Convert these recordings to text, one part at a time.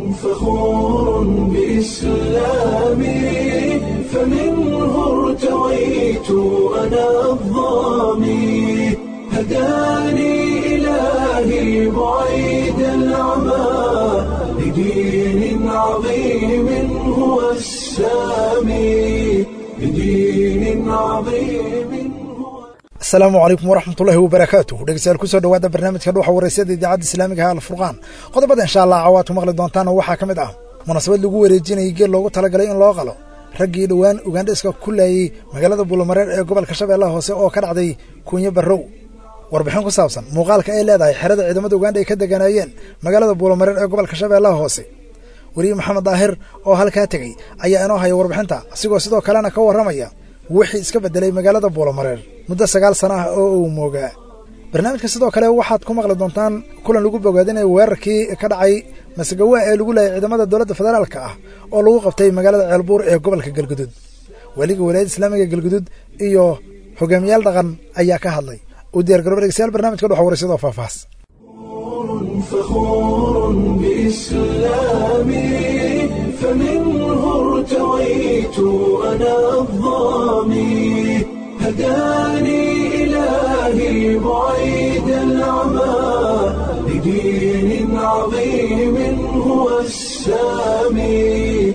فخور بإسلامي فمنه ارتويت أنا الضامي هداني إلهي بعيد العمى لدين عظيم هو السامي لدين عظيم هو asalaamu calaykum waraxmatullaahi wabarakaatuh dhegeystayaal kusoo dhawaada barnaamijka dhuuxa waraysyada idaacadda islaamiga ha alfurqaan qodobada insha allah cawaad ku maqli doontaan waxaa ka mid ah munaasabad lagu wareejinayay geel loogu talagalay in loo qalo raggii dhowaan ugandhiska ku laayey magaalada buulamareer ee gobolka shabeellaha hoose oo ka dhacday kuunyo barrow warbixin ku saabsan muuqaalka ay leedahay xerada ciidamada uganda ay ka deganaayeen magaalada buulamareer ee gobolka shabeellaha hoose weriye maxamed daahir oo halkaa tegey ayaa inoo haya warbixinta asigoo sidoo kalena ka warramaya wixii iska beddelay magaalada buulamareer muddo sagaal sana ah oo uu moogaa barnaamijka sidoo kale waxaad ku maqli doontaan kulan lagu bogaadinaya weerarkii ka dhacay masagawa ee lagu laayay ciidamada dowladda federaalka ah oo lagu qabtay magaalada ceelbuur ee gobolka galgudud weliga walaayadda islaamiga galgudud iyo hogaamiyaal dhaqan ayaa ka hadlay u diyaar garoba dhegeystayaal barnamijka dhuxa waraysyadoo faahfaahs فخور بإسلامي فمنه ارتويت أنا الضامي هداني إلهي بعيد العمى لدين عظيم هو السامي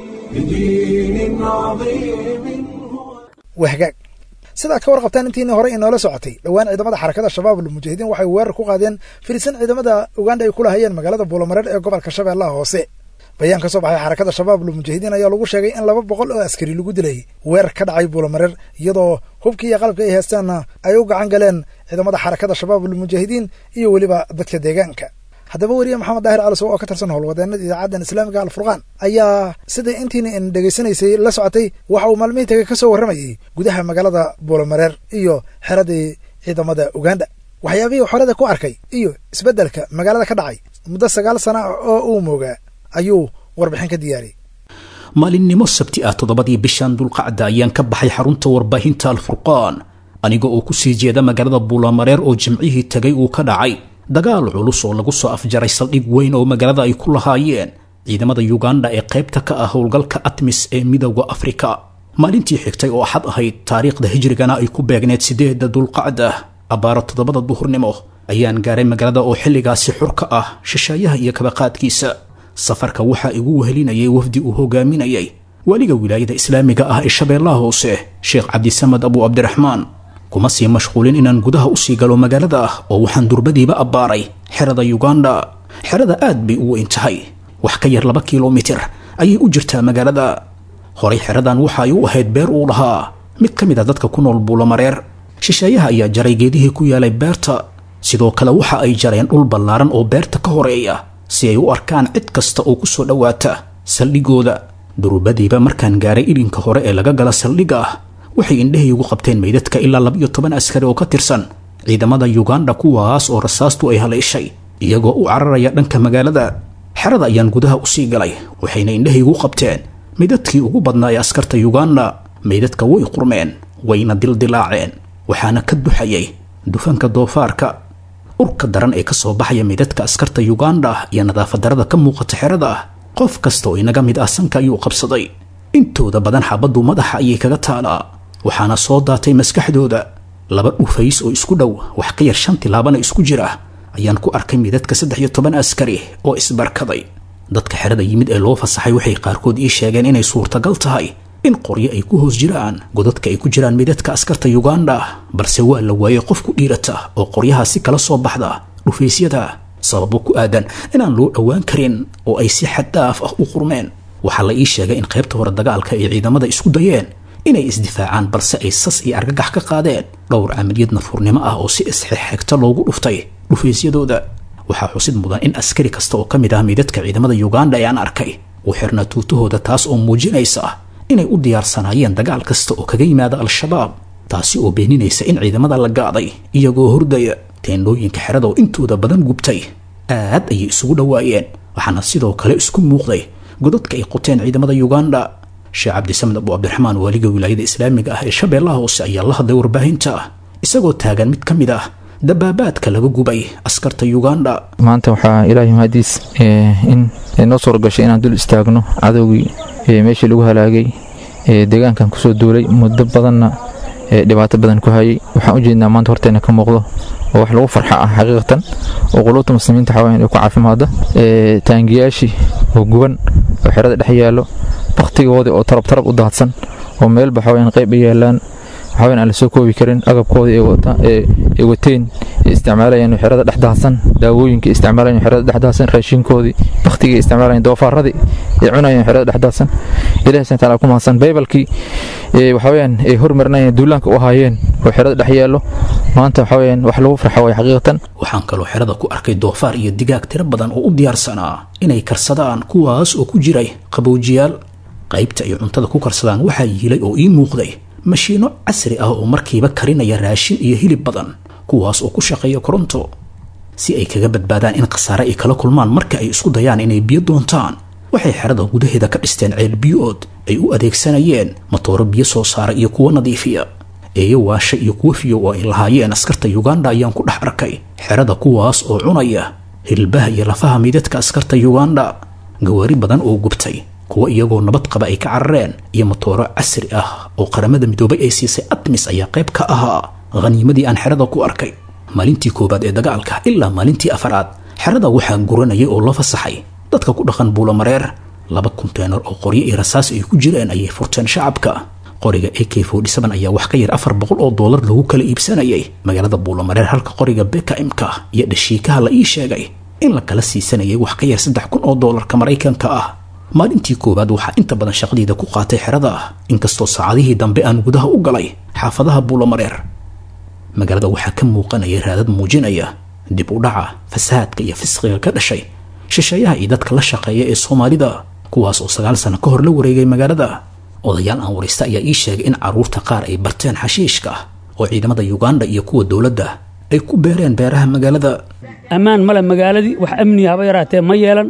لدين عظيم هو wahgaag sidaad ka warqabtaan intiinii hore inoola socotay dhowaan ciidamada xarakada shabaab almujaahidiin waxay weerar ku qaadeen firisan ciidamada uganda ay ku lahayeen magaalada buulamareer ee gobolka shabeellaha hoose bayaan ka soo baxay xarakada shabaab almujaahidiin ayaa lagu sheegay in laba boqol oo askari lagu dilay weerar ka dhacay buulamareer iyadoo hubkii iyo qalabka ay heestaanna ay u gacan galeen ciidamada xarakada shabaab almujaahidiin iyo weliba dadka deegaanka haddaba weriye maxamed daahir calisow oo ka tirsan howlwadeenada idaacaddan islaamiga alfurqaan ayaa sidai intiina in dhegaysanaysay la socotay waxa uu maalmihii taga ka soo warramayay gudaha magaalada buulamareer iyo xeradii ciidamada uganda waxyaabihii xorada ku arkay iyo isbeddelka magaalada ka dhacay muddo sagaal sana ah oo uu moogaa ayuu warbixin ka diyaariyey maalinimo sabti ah toddobadii bishan dulqacda ayaan ka baxay xarunta warbaahinta alfurqaan aniga oo ku sii jeeda magaalada buulamareer oo jimcihii tegay uu ka dhacay dagaal culus oo lagu soo afjaray saldhig weyn oo magaalada ay ku lahaayeen ciidamada yuganda ee qaybta ka ah howlgalka atmis ee midowda afrika maalintii xigtay oo axad ahayd taariikhda hijrigana ay ku beegneed sideedda dulqacda abbaaro toddobada duhurnimo ayaan gaaray magaalada oo xilligaasi xur ka ah shisheeyaha iyo kabaqaadkiisa safarka waxaa igu wehelinayay wafdi uu hogaaminayay weliga wilaayada islaamiga ah ee shabeellaha hoose sheekh cabdisamed abu cabdiraxmaan kuma sii mashquulin inaan gudaha usii galo magaalada ah oo waxaan durbadiiba abbaaray xerada yuganda xerada aad bay u weyn tahay wax ka yar laba kilomitir ayay u jirtaa magaalada horay xeradan waxa ay u ahayd beer uu lahaa mid ka mid a dadka ku nool buulamareer shisheeyaha ayaa jaray geedihii ku yaalay beerta sidoo kale waxa ay jareen dhul ballaaran oo beerta ka horeeya si ay u arkaan cid kasta oo ku soo dhowaata saldhigooda durbadiiba markaan gaaray ilinka hore ee laga gala saldhigga ah waxay indhahaygu qabteen meydadka ilaa laba iyo toban askari oo ka tirsan ciidamada yuganda kuwaas oo rasaastu ay haleeshay iyagoo u cararaya dhanka magaalada xerada ayaan gudaha usii galay waxayna indhahaygu qabteen meydadkii ugu badnaa ee askarta yuganda meydadka way qurmeen wayna dildilaaceen waxaana ka duxayay dufanka doofaarka urka daran ee ka soo baxaya meydadka askarta yuganda iyo nadaafadarada ka muuqata xerada ah qof kasta oo inaga mid ah sanka ayuu qabsaday intooda badan xabaddu madaxa ayay kaga taalaa waxaana soo daatay maskaxdooda laba dhufays oo isku dhow wax ka yar shan tilaabana isku jira ayaan ku arkay midadka saddex iyo toban askari oo isbarkaday dadka xerada yimid ee loo fasaxay waxay qaarkood ii sheegeen inay suurtagal tahay in qoryo ay ku hoos jiraan godadka ay ku jiraan midadka askarta yuganda balse waa la waayey qof ku dhiirata oo qoryahaasi kala soo baxda dhufaysyada sababo ku aadan inaan loo dhowaan karin oo ay si xaddaaf ah u qurmeen waxaa la ii sheegay in qaybta hore dagaalka ay ciidamada isku dayeen inay isdifaacaan balse ay sas iyo argagax ka qaadeen dhowr camaliyad nafurnimo ah oo si isxigxigta loogu dhuftay dhufaysyadooda waxaa xusid mudan in askari kasta oo ka mid ah meydadka ciidamada yuganda ee aan arkay uu xirnaa tuutahooda taas oo muujinaysa inay u diyaarsanaayeen dagaal kasta oo kaga yimaada al-shabaab taasi oo beeninaysa in ciidamada la gaaday iyagoo hordaya teendhooyinka xerada oo intooda badan gubtay aad ayay isugu dhowaayeen waxaana sidoo kale isku muuqday godadka ay qoteen ciidamada yuganda sheekh cabdisamed abu cabdiraxmaan waaliga wilaayada islaamiga ah ee shabeellaha hoose ayaa la hadlay warbaahinta isagoo taagan mid ka mid ah dabaabaadka laga gubay askarta yuganda maanta waxaa ilaahay mahadiis in ee noo suura gashay inaan dul istaagno cadowgii meeshii lagu halaagay ee deegaankan kusoo duulay muddo badanna ee dhibaato badan ku hayay waxaan u jeednaa maanta horteena ka muuqdo oo wax lagu farxa ah xaqiiqatan oo quluubta muslimiinta xawaayan ay ku caafimaada ee taangiyaashii oo guban oo xerada dhex yaallo baktigoodii oo tarab tarab u daadsan oo meelba xawaayan qayb ay yaalaan waxawaayan aan la soo koobi karin agabkoodii ay wateen ay isticmaalayeen xerada dhex daadsan daawooyinka ay isticmaalayeen xerada dhex daadsan raashinkoodii baktigii ay isticmaalayeen doofaaradii ay cunayeen xerada dhex daadsan ilahi subhana taala ku mahadsan baybalkii waxaweyaan ay hormarinayeen duulaanka u ahaayeen oo xerada dhex yaallo maanta waxaweyaan wax lagu farxa way xaqiiqatan waxaan kaloo xerada ku arkay doofaar iyo digaag tiro badan oo u diyaarsanaa inay karsadaan kuwaas oo ku jiray qabowjiyaal qaybta ay cuntada ku karsadaan waxaa yiilay oo ii muuqday mashiino casri ah oo markiiba karinaya raashin iyo hilib badan kuwaas oo ku shaqeeya koronto si ay kaga badbaadaan in khasaare ay kala kulmaan marka ay isku dayaan inay biyo doontaan waxay xerada gudaheeda ka dhisteen ceel biyo-ood ay u adeegsanayeen matooro biyo soo saara iyo kuwo nadiifiya eeyo waasha iyo kuwo fiyo oo ay lahaayeen askarta yuganda ayaan ku dhex arkay xerada kuwaas oo cunaya hilbaha iyo lafaha midadka askarta yuganda gawaari badan oo gubtay kuwa iyagoo nabad qaba ay ka carareen iyo matooro casri ah oo qaramada midoobay ay siisay admis ayaa qayb ka ahaa khaniimadii aan xerada ku arkay maalintii koowaad ee dagaalka ilaa maalintii afaraad xerada waxaa guranayay oo loo fasaxay dadka ku dhaqan buulamareer laba konteenar oo qoryo iyo rasaas ay ku jireen ayay furteen shacabka qoriga a k ayaa wax ka yar afar boqol oo doolar lagu kala iibsanayay magaalada buulamareer halka qoriga bkmka iyo dhashiikaha la ii sheegay in la kala siisanayay wax ka yar saddex kun oo doolarka maraykanka ah maalintii koowaad waxaa inta badan shaqadiida ku qaatay xerada ah inkastoo saacadihii dambe aan gudaha u galay xaafadaha buulamareer magaalada waxaa ka muuqanaya raadad muujinaya dib u dhaca fasahaadka iyo fisqiga ka dhashay shisheeyaha iyo dadka la shaqeeya ee soomaalida kuwaas oo sagaal sano ka hor la wareegay magaalada odayaal aan waraysta ayaa ii sheegay in carruurta qaar ay barteen xashiishka oo ciidamada yuganda iyo kuwa dowladda ay ku beereen beeraha magaalada ammaan male magaaladii wax amni haba yaraatee ma yeelan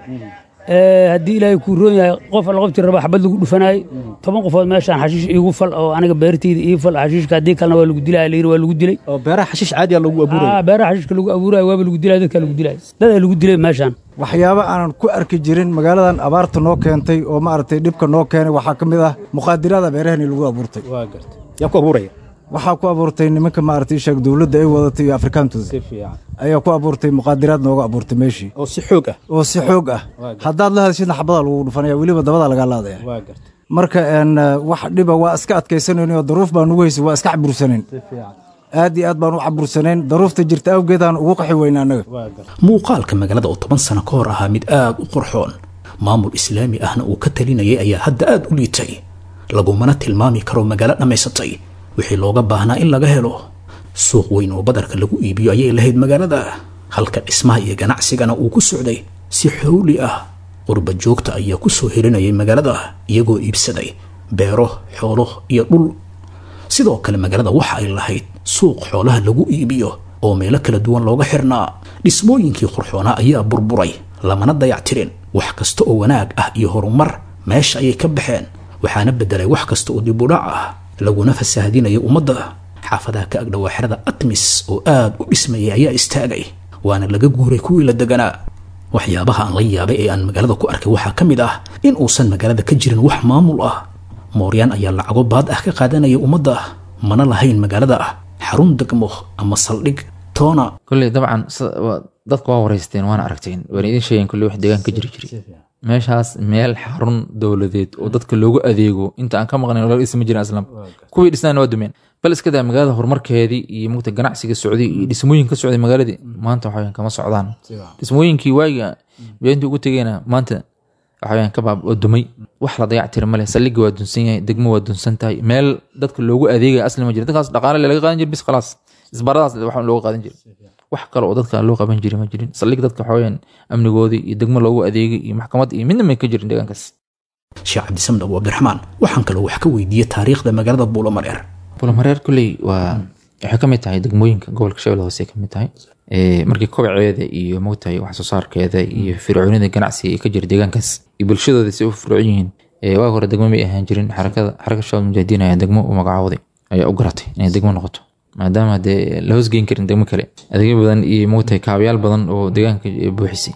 haddii ilaahay kuu roon yahay qof alla qoftii raba xabad lagu dhufanayay toban qofood meeshaan xashiish iigu fal oo aniga beertayda ii fal xashiishka haddii kalena waa lagu dilaya layiri waa lagu dilay oo beeraha xashiish caadiya lagu abuuraya beeraha xashiishka lagu abuuraya waaba lagu dilaya dadkaa lagu dilaya dadaa lagu dilay meeshaan waxyaabo aanan ku arki jirin magaaladan abaarta noo keentay oo maaragtay dhibka noo keenay waxaa ka mid ah muqaadirada beerahani lagu abuurtay waa gartay yaa ku abuuraya waxaa ku abuurtay nimanka maaragtay sheeg dowladda ay wadatay iyo afrikaantooda si fiican ayaa ku abuurtay muqaadiraad nooga abuurtay meeshii oo si xoog ah oo si xoog ah haddaad la hadashidna xabadaa lagu dhufanaya weliba dabadaa lagaa laadaya waa gartay marka een wax dhiba waa iska adkaysanayn oo daruuf baan ugu haysay waa iska cabursanayn si fiican aad iyo aad baan u cabursanayn daruufta jirta awgeedaan ugu qaxi weyna annaga waa gartay muuqaalka magaalada oo toban sano ka hor ahaa mid aad u qurxoon maamul islaami ahna uu ka talinayay ayaa hadda aad u liitay lagumana tilmaami karo magaalo dhammaysatay wixii looga baahnaa in laga helo suuq weyn oo badarka lagu iibiyo ayay lahayd magaalada halka dhismaha iyo ganacsigana uu ku socday si xowli ah qurba joogta ayaa ku soo helinayay magaalada iyagoo iibsaday beero xoolo iyo dhul sidoo kale magaalada waxa ay lahayd suuq xoolaha lagu iibiyo oo meelo kala duwan looga xirnaa dhismooyinkii qurxoonaa ayaa burburay lamana dayactirin wax kasta oo wanaag ah iyo horumar meesha ayay ka baxeen waxaana beddelay wax kasta oo dibudhac ah laguna fasaahadinayo ummadda xaafadaha ka agdhowaa xerada atmis oo aad u dhismayay ayaa istaagay waana laga guuray kuwii la deganaa waxyaabaha aan la yaabay ee aan magaalada ku arkay waxaa ka mid ah in uusan magaalada ka jirin wax maamul ah mooryaan ayaa lacago baad ah ka qaadanaya ummadda mana lahayn magaalada ah xarun degmo ama saldhig toona kolley dabcan dadka waa wareysteen waana aragteen waana idin sheegeen kolley wax deegaan ka jiri jiray meeshaas meel xarun dowladeed oo dadka loogu adeego inta aan ka maqnayn laga dhisma jirin aslam kuwii dhisnaana waa dumeen bal iska daa magaalada horumarkeedii iyo mugta ganacsiga socday iyo dhismooyin ka socday magaaladii maanta waxaweyaan kama socdaan dhismooyinkii waagiga beentii ugu tegeyna maanta waxaweyaan ka baab oo dumay wax la dayactira male saldhigga waa dunsan yahay degmo waa dunsan tahay meel dadka loogu adeegaya asli ma jira dadkaas dhaqaale laga qaadan jira bis khalaas isbaradaas wax looga qaadan jira wax kale oo dadka loo qaban jiri ma jirin saldhig dadka waxaweyaan amnigoodii iyo degmo loogu adeegay iyo maxkamad iyo midna may ka jirin deegaankaas sheekh cabdisamd abu cabdiraxmaan waxaan kaloo wax ka weydiiyey taariikhda magaalada buulamareer buulamareer kolley waa waxay ka mid tahay degmooyinka gobolka shabeelle hoose ka mid tahay markii kobaceeda iyo mogtahay wax soo saarkeeda iyo fircoonida ganacsiga ee ka jira deegaankaas iyo bulshadooda si u fircoon yihiin waagi hore degmo may ahaan jirin xarakada xaraka shabaab mujaahidiin ayaa degmo u magacaawday ayaa u garatay inay degmo noqoto maadaama dee la hoosgeyn karin degmo kale adeegyo badan iyo mogtahay kaabayaal badan oo deegaanka buuxisay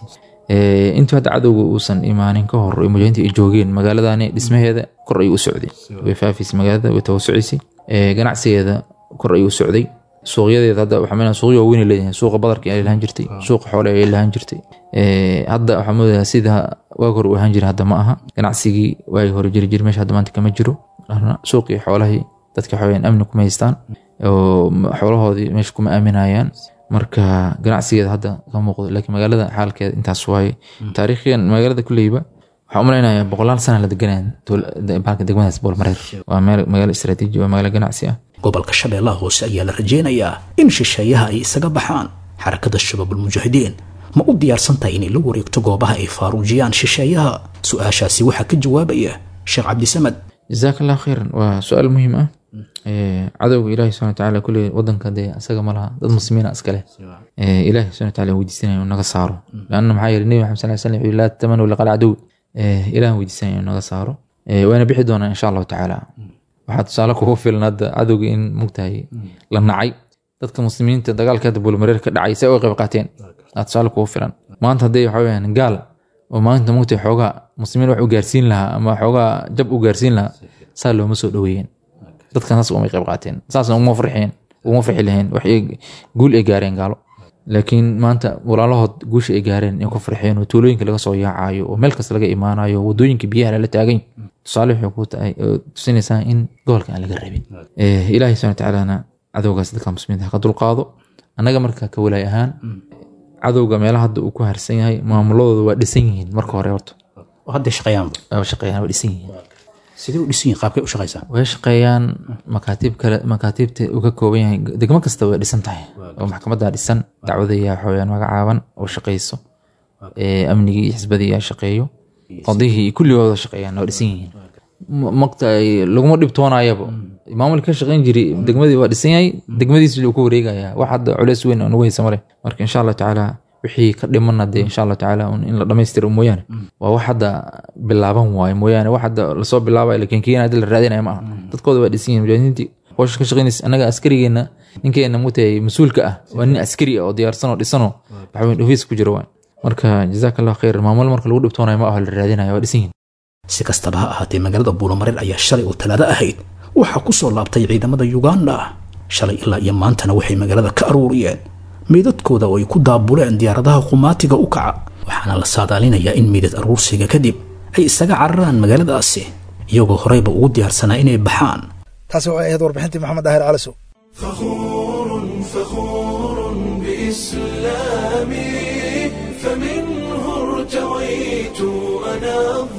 intii hadda cadowga uusan imaanin ka hor ee mujaahidiinta ay joogeen magaaladani dhismaheeda kor ayuu u socday way faafaysay magaalada way tawasucisay ganacsigeeda kor ayuu u socday suuqyadeeda hadda waxaa meel suuqyo waaweyn ay leedahay suuqa badarka ay lahaan jirtay suuqa xoole ay lahaan jirtay hadda waxaa moodayaa sida waag hore u ahaan jira hadda ma aha ganacsigii waagi hore jiri jiri meesha hadda maanta kama jiro suuqii xoolahii dadka waxaweyaan amni kuma haystaan oo xoolahoodii meesha kuma aaminayaan marka ganacsigeeda hadda ka muuqdo laakiin magaalada xaalkeeda intaas waaye taariikhiyan magaalada kuleyba waxaa umalaynaya boqolaal sana la deganaya baalka degmadaas boolmareer waa magaalo istaraatiiji waa magaalo ganacsi ah gobolka shabeellaha hoose ayaa la rajaynayaa in shisheeyaha ay isaga baxaan xarakada shabaabulmujaahidiin ma u diyaarsan tahay inay la wareegto goobaha ay faaruujiyaan shisheeyaha su-aashaasi waxaa ka jawaabaya sheekh cabdisamad jazaak allah khayran waa su-aal muhiim ah cadowga ilaahi subxana watacaala kulli wadanka dee asaga ma laha dad muslimiina iskale ilaahi subxana watacaala weydiisanaya inuu naga saaro laanna maxaa yeeli nebi maxamed sal slam laa tatamanu liqal cadow ilaah weydiisanaya inuu naga saaro wayna bixi doonaa insha allahu tacaala waxaa tusaale kugu filan hadda cadowga in mugtahay la nacay dadka muslimiinta dagaalka hadda buulmareer ka dhacay say uga qayb qaateen aa tusaale kugu filan maanta hadday waxa weyaan gaal oo maanta mugtahay xoogaa muslimiin wax u gaarsiin lahaa ama xoogaa jab u gaarsiin lahaa saa looma soo dhoweeyeen dadkan saas umay qayb qaateen saasna uma farxeen uma farxi laheen wax guul ay gaareen gaalo laakiin maanta walaalahood guusha ay gaareen in ku farxeen oo tuulooyinka laga soo yaacayo oo meel kasta laga imaanayo wadooyinka biyaha lala taagan tusaale waxay ku tahay oo tusinaysaa in gobolka aan laga rabin ilaahay subhana watacaalana cadowgaas dadka muslimiinta ha ka dulqaado annaga marka ka walaay ahaan cadowga meelaha hadda uu ku harsan yahay maamuladooda waa dhisan yihiin marka hore horta hadda shaqeeyaan waa shaqeeyaan waa dhisan yihiin sidee u dhisan yihiin qaabkay u shaqaysaa way shaqeeyaan makaatiib kale makaatiibta uu ka kooban yahay degmo kasta way dhisan tahay oo maxkamadda dhisan dacwadaya waxaweyaan magacaaban oo shaqeyso amnigii iyo xisbadii yaa shaqeeyo qadihii kulligooda shaqeeyaan waa dhisan yihiin maqta laguma dhibtoonayaba maamulka ka shaqeyn jiri degmadii waa dhisan yahay degmadiisi ku wareegaya wax hadda culeys weyn oo nagu haysa male marka insha allah tacaala wixii ka dhimana dee insha allah tacaala in la dhamaystiro mooyaane waa wax hadda bilaaban waayo mooyaane wax hadda lasoo bilaabay lakin kiina hadda la raadinaya ma aha dadkooda waa dhisan yihin mujaahidiintii howsha ka shaqeynaysa annaga askarigeena ninkeena mugtahay mas-uulka ah waa nin askari ah oo diyaarsan oo dhisanoo waxaweyn ofiis ku jira waay marka jazaak allah khayr maamul marka lagu dhibtoonayo ma aho la raadinaya waa dhisan yihin si kastaba ha ahaatee magaalada buulamareer ayaa shalay oo talaado ahayd waxaa ku soo laabtay ciidamada yuganda shalay ilaa iyo maantana waxay magaalada ka aruuriyeen meydadkooda oo ay ku daabuleen diyaaradaha qumaatiga u kaca waxaana la saadaalinayaa in meydad aruursiga kadib ay isaga cararaan magaaladaasi iyagoo horeyba ugu diyaarsanaa inay baxaan taasi waxay ahayd warbixintii maxamed daahir calisow فخور فخور بإسلامي فمنه ارتويت أنا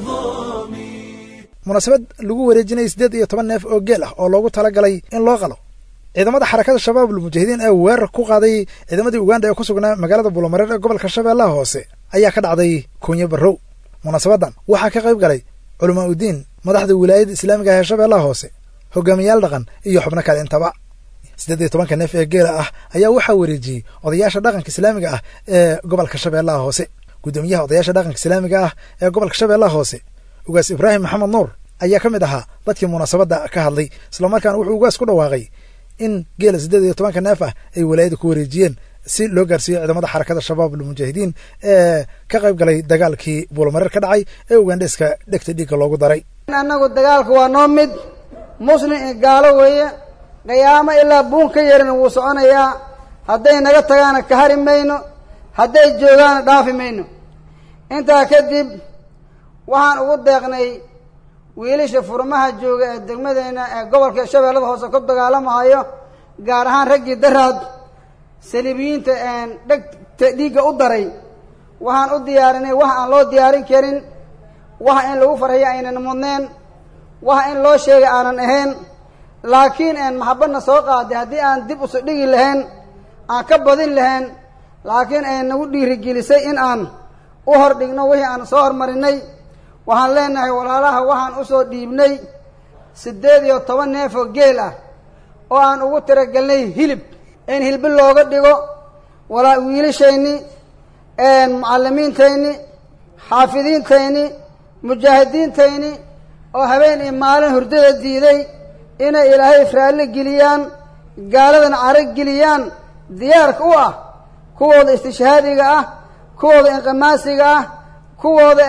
الظامي munaasabad lagu wareejinayay siddeed iyo toban neef oo geel ah oo loogu talagalay in loo qalo ciidamada xarakada shabaab ulmujaahidiin ee weerar ku qaaday ciidamadii uganda ee ku sugnaa magaalada buulamareer ee gobolka shabeellaha hoose ayaa ka dhacday kunyo barrow munaasabaddan waxaa ka qayb galay culamaa udiin madaxda wilaayada islaamiga ah ee shabeellaha hoose hogaamiyaal dhaqan iyo xubno kale intaba siddeed iyo tobanka neef ee geela ah ayaa waxaa wareejiyey odayaasha dhaqanka islaamiga ah ee gobolka shabeellaha hoose guddoomiyaha odayaasha dhaqanka islaamiga ah ee gobolka shabeellaha hoose ugaas ibraahim maxamed nuur ayaa ka mid ahaa dadkii munaasabadda ka hadlay islamarkaana wuxuu ugaas ku dhawaaqay in geela siddeed iyo tobanka neef ah ay walaayada ku wareejiyeen si loo gaarsiiyo ciidamada xarakada shabaab almujaahidiin ee ka qayb galay dagaalkii buulamareer ka dhacay ee ugandheska dhegta dhiigga loogu daray annagu dagaalka waa noo mid muslim iyo gaalo weeye qiyaamo ilaa buun ka yerin wuu soconayaa hadday naga tagaana ka hari mayno hadday joogaana dhaafi mayno intaa kadib waxaan ugu deeqnay wiilasha furmaha jooga ee degmadeenna ee gobolka shabeellada hoose ku dagaalamahayo gaar ahaan raggii daraad saliibiyiinta dhegta dhiigga u daray waxaan u diyaarinay wax aan loo diyaarin karin waxa in lagu farxiyo aynan mudneen waxa in loo sheegay aanan ahayn laakiin een maxabadna soo qaaday haddii aan dib usu dhigi lahayn aan ka badin lahayn laakiin ay nagu dhiirigelisay in aan u hor dhigno wixii aan soo hormarinay waxaan leenahay walaalaha waxaan usoo dhiibnay siddeed iyo toban neef oo geel ah oo aan ugu tiragelnay hilib in hilbi looga dhigo walaa wiilashayni mucallimiintayni xaafidiintayni mujaahidiintayni oo habeen iyo maalin hurdada diiday inay ilaahay raalli geliyaan gaaladan caro geliyaan diyaarka u ah kuwooda istishhaadiga ah kuwooda inqimaasiga ah kuwooda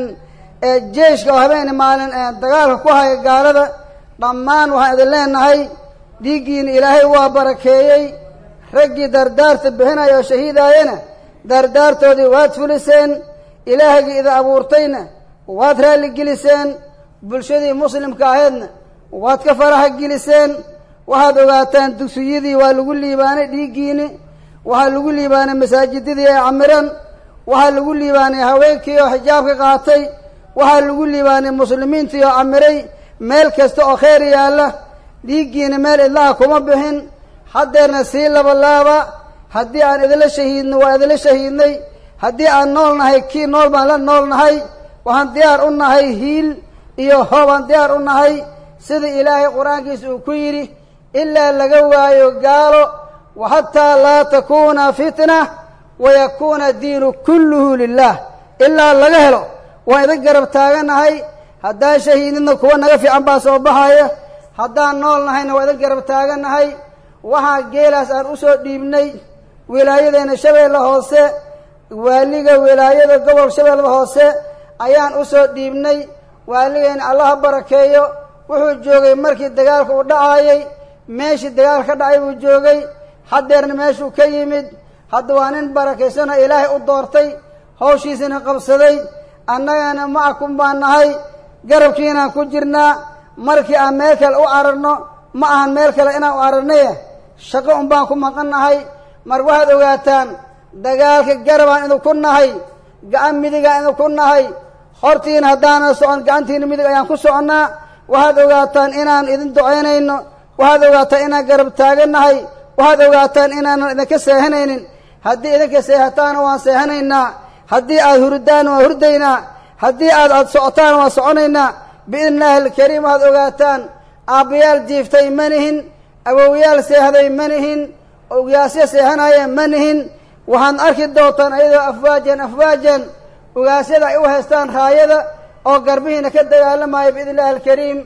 jeeshka oo habeeni maalin dagaalka ku haya gaalada dhammaan waxaan idin leenahay dhiiggiina ilaahay waa barakeeyey raggii dardaarta bixinaya oo shahiidaayana dardaartoodii waad fuliseen ilaahgii idin abuurtayna waad raalligeliseen bulshadii muslimka ahaydna waad ka faraxa geliseen waxaad ogaataan dugsiyadii waa lagu liibaanay dhiiggiini waxaa lagu liibaanay masaajidadii ay camiran waxaa lagu liibaanay haweenkii oo xijaabka qaatay waxaa lagu liibaanay muslimiintii oo camiray meel kasta oo kheyr yaalla dhiiggiina meel idlaha kuma bixin haddeerna sii labalaaba haddii aan idinla shahiidno waa idinla shahiidnay haddii aan nool nahay kii nool baan la nool nahay waxaan diyaar u nahay hiil iyo hoobaan diyaar u nahay sida ilaahay qur-aankiisa uu ku yidhi ilaa laga waayo gaalo wa xataa laa takuuna fitna wayakuuna diinu kulluhu lilah ilaa laga helo waan idin garab taaganahay haddaan shahiidnidna kuwa naga fiican baa soo baxaya haddaan nool nahayna waa idin garab taaganahay waxaa geelaas aan usoo dhiibnay wilaayadeena shabeelle hoose waaliga wilaayada gobol shabeellada hoose ayaan usoo dhiibnay waaligeena allaha barakeeyo wuxuu joogay markii dagaalka uu dhacaayay meeshii dagaalka ka dhacay buu joogay haddeerna meeshuu ka yimid hadda waa nin barakaysanoo ilaahay u doortay hawshiisina qabsaday annagana macakum baan nahay garabkiinaan ku jirnaa markii aan meel kale u cararno ma ahan meel kale inaan u cararnaye shaqo un baan ku maqan nahay mar waxaad ogaataan dagaalka garabaan idinku nahay gacan midigaan idinku nahay hortiina haddaanan socon gacantiina midig ayaan ku soconnaa waxaad ogaataan inaan idin ducaynayno waxaad ogaataan inaan garab taagannahay waxaad ogaataan inaanan idinka seehanaynin haddii idinka seehataana waan seehanaynaa haddii aad hurdaana waan hurdaynaa haddii aad aad socotaana waan soconaynaa biidni illaahi alkariim waxaad ogaataan aabbayaal jiiftay ma nihin awowyaal seehday ma nihin ogaasyo seehanaya ma nihin waxaad arki doontaan ayadoo afwaajan afwaajan ogaasyada ay u haystaan raayada oo garbihiina ka dagaalamaya biidni illahi alkariim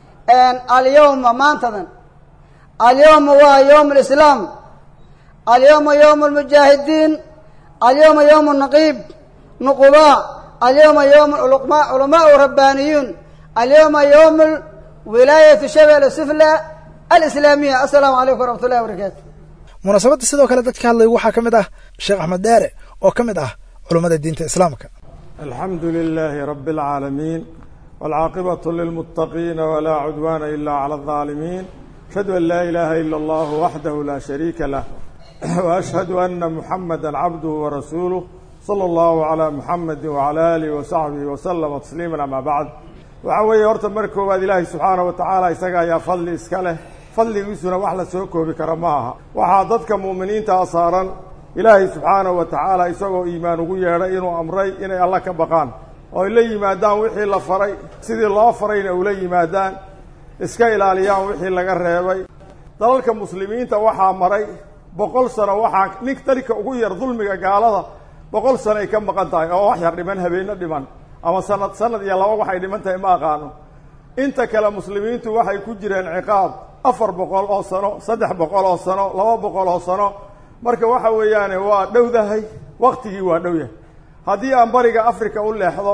alyawma maantadan alyawma waa yowm alislaam alyawma yowm almujaahidiin alyawma yowm naqiib nuqubaa alyawma yowm culamaau rabbaaniyuun alyawma yowm wilaayatu shabel sufla alislaamiya assalaamu calaykum waraxmat ullahi wabarakaatu munaasabadda sidoo kale dadka hadlaya waxaa ka mid ah sheekh axmed dheere oo ka mid ah culummada diinta islaamka alxamdu lilaahi rabi اlcaalamiin wاlcaaqibatu lilmuttaqiina walaa cudwaana ila clى اlظaalimiin ashhadu an laa ilaaha ila اllah waxdahu laa shariika lah waashhadu ana muxamada cabduhu warasuuluh salى اllahu عalى muxamadi wعalى alihi wasaxbihi waslama tasliima ama bacd waxaa weeye horta mar koowaad ilaahay subxaanaه wa tacaala isaga ayaa fadli iska leh fadligiisuna wax la soo koobi kara ma aha waxaa dadka mu'miniintaa saaran ilaahay subxaanahu wa tacaala isagoo iimaan ugu yeedhay inuu amray inay alla ka baqaan oo ay la yimaadaan wixii la faray sidii loo farayna ula yimaadaan iska ilaaliyaan wixii laga reebay dalalka muslimiinta waxaa maray boqol sano waxaa nin dalka ugu yar dulmiga gaalada boqol sano ay ka maqan tahay oo wax yar dhiman habeenno dhiman ama sanad sanad iyo laba waxay dhiman tahay ma aqaano inta kale muslimiintu waxay ku jireen ciqaab afar boqol oo sano saddex boqol oo sano laba boqol oo sano marka waxa weeyaane waa dhowdahay waktigii waa dhow yahay haddii aan bariga africa u leexdo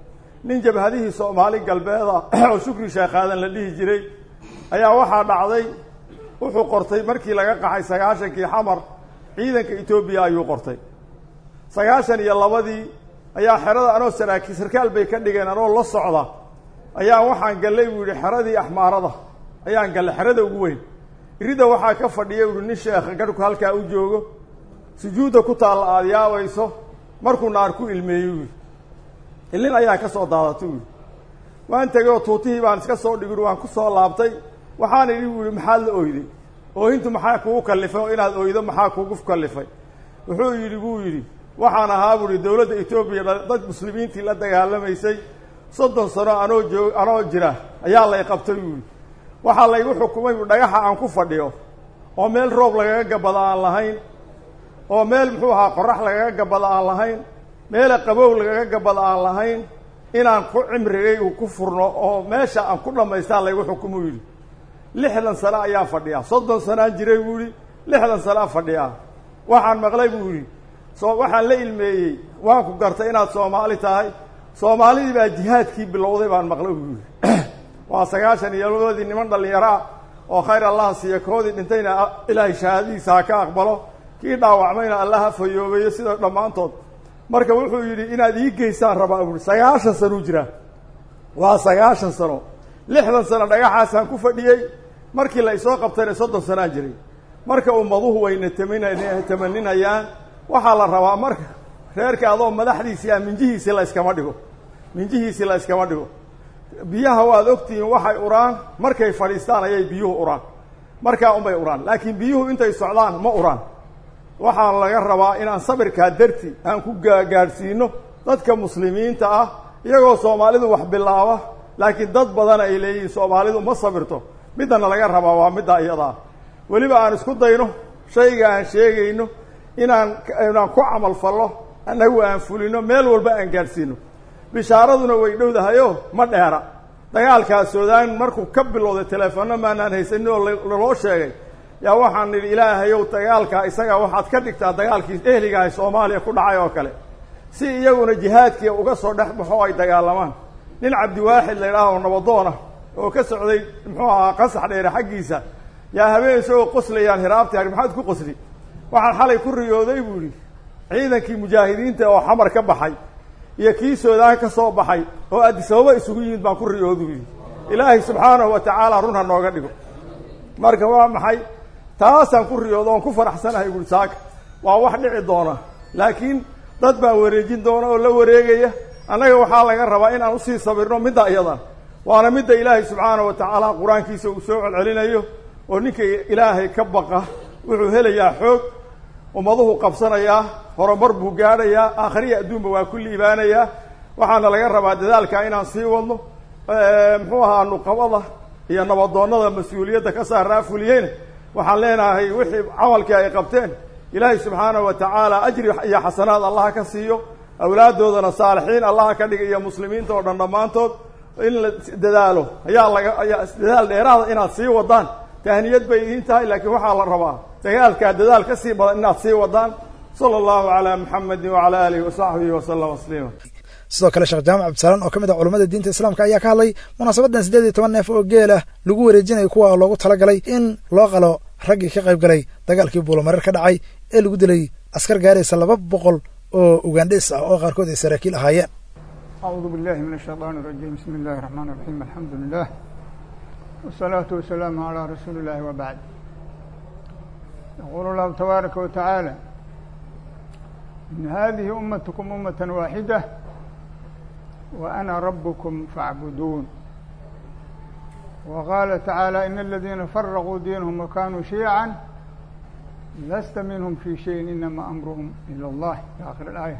nin jabhadihii soomaali galbeeda oo shukri sheekaadan la dhihi jiray ayaa waxaa dhacday wuxuu qortay markii laga qaxay sagaashankii xamar ciidanka etoobiya ayuu qortay sagaashan iyo labadii ayaa xerada anoo saraakiil sarkaal bay ka dhigeen anoo la socda ayaa waxaan gallay buu yihi xeradii axmaarada ayaan gallay xerada ugu weyn irida waxaa ka fadhiya uhi nin sheekha garhku halkaa u joogo sujuudda ku taalla aada yaabayso markuu naar ku ilmeeyey uyi ilin ayaa ka soo daadatay uyi waan tegay oo tuutihii baan iska soo dhigin waan ku soo laabtay waxaan idhi bu ihi maxaad la oyday oohintu maxaa kugu kallifay oo inaad oydo maxaa kugu kallifay wuxuu yidhi buu yidhi waxaan ahaa buu ihi dowladda etoobiya dad muslimiintii la dagaalamaysay soddon sano anoo joog anoo jira ayaa lay qabtay buu yidhi waxaa laygu xukumay bu dhagaxa aan ku fadhiyo oo meel roob lagaga gabada aan lahayn oo meel muxuu ahaa qorax lagaga gabada aan lahayn meela qabow lagaga gabada aan lahayn inaan ku cimrigay uu ku furno oo meesha aan ku dhammaystaa laygu xukumuu yidhi lixdan sano ayaan fadhiyaa soddon sanaan jiray buu yidhi lixdan sanaa fadhiyaa waxaan maqlay buu yidhi soo waxaan la ilmeeyey waan ku gartay inaad soomaali tahay soomaalidii baa jihaadkii bilowday baan maqlay buu yidhi waa sagaashan iyo labadii niman dhallinyaro ah oo khayr allaha siiya koodii dhintayna ilaahay shahaadadiisa ha ka aqbalo kii dhaawacmayna allah ha fayoobeeyo sida dhammaantood marka wuxuu yidhi inaad ii geysaan rabaa buui sagaashan sanuu jiraa waa sagaashan sano lixdan sano dhagaxaasaan ku fadhiyey markii la isoo qabtayna soddon sanaan jiray marka ummaduhu wayna tamin tamaninayaan waxaa la rabaa marka reerka adoo madaxdiisii ah minjihiisii la yskama dhigo minjihiisii la yskama dhigo biyaha waad ogtihiin waxay uraan markay fadhiistaan ayay biyuhu uraan markaa unbay uraan laakiin biyuhu intay socdaan ma uraan waxaa laga rabaa inaan sabirkaa darti aan ku gaadhsiino dadka muslimiinta ah iyagoo soomaalidu wax bilaaba laakiin dad badan ay leeyihiin soomaalidu ma sabirto middana laga rabaa waa midda iyadaa weliba aan isku dayno shayga aan sheegayno inaan inaan ku camal fallo annagu aan fulino meel walba aan gaadhsiino bishaaraduna way dhowdahayo ma dheera dagaalkaa suudaan markuu ka bilowday teleefono maanaan haysanin oo laloo sheegay yaa waxaan nidhi ilaahayow dagaalkaa isaga waxaad ka dhigtaa dagaalkii ehligahay soomaaliya ku dhacay oo kale si iyaguna jihaadkii uga soo dhex baxo ay dagaalamaan nin cabdiwaaxid la idhaaho nabadoona oo ka socday muxuu ahaa qasax dheere xaggiisa yaa habeen isagoo qoslayaan hiraabti hari maxaad ku qosli waxaan xalay ku riyooday buu yidhi ciidankii mujaahidiinta oo xamar ka baxay iyo kii soodaan ka soo baxay oo addisababa isugu yimid baan ku riyoodu yidhi ilaahay subxaanahu wa tacaala run ha nooga dhigo marka waa maxay taasaan ku riyooda oon ku faraxsanahay buui saaka waa wax dhici doona laakiin dad baa wareejin doona oo la wareegaya annaga waxaa laga rabaa inaan usii sabirno midda iyadan waana midda ilaahay subxaanahu wa tacaala qur-aankiisa uu soo celcelinayo oo ninka ilaahay ka baqa wuxuu helayaa xoog ummaduhu qabsanayaa horumar buu gaadhayaa aakhriya adduunba waa ku liibaanayaa waxaana laga rabaa dadaalka inaan sii wadno muxuu ahaa nuqabada iyo nabadoonnada mas-uuliyadda ka saaraa fuliyeyna waxaan leenahay wixii camalkii ay qabteen ilaahay subxaanahu wa tacaala ajri iyo xasanaad allaha ka siiyo awlaaddoodana saalixiin allaha ka dhiga iyo muslimiinta oo dhan dhammaantood in la dadaalo ayaa laga ayaa dadaal dheeraada inaad sii wadaan tahniyad bay idiin tahay laakiin waxaa la rabaa dagaalkaa dadaal ka sii badan inaad sii wadaan sala allahu calaa muxamedin wacala aalihi wasaxbihi wasalama tasliima sidoo kale sheekh jaamac cabdisalaan oo ka mid ah culamada diinta islaamka ayaa ka hadlay munaasabadan siddeed iyo toban neef oo geel ah lagu wareejinayo kuwa loogu talagalay in loo qalo raggii ka qayb galay dagaalkii buulamareer ka dhacay ee lagu dilay askar gaaraysa laba boqol oo ugandhes ah oo qaarkood ay saraakiil ahaayeen أعوذ بالله من الشيطان الرجيم بسم الله الرحمن الرحيم الحمد لله والصلاة والسلام على رسول الله وبعد يقول الله تبارك وتعالى إن هذه أمتكم أمة واحدة وأنا ربكم فاعبدون وقال تعالى إن الذين فرغوا دينهم وكانوا شيعا لست منهم في شيء إنما أمرهم إلى الله في آخر الآية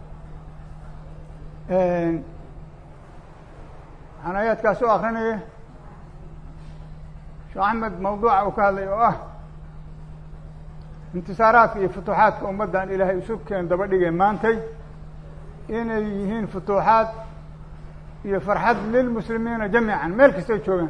waxaan aayaadkaas u akrinaya sheekh axmed mawduuca uu ka hadlay oo ah intisaaraadka iyo futuuxaadka ummaddan ilaahay isu keen daba dhigay maantay inay yihiin futuuxaad iyo farxad lilmuslimiina jamiican meel kastay joogaan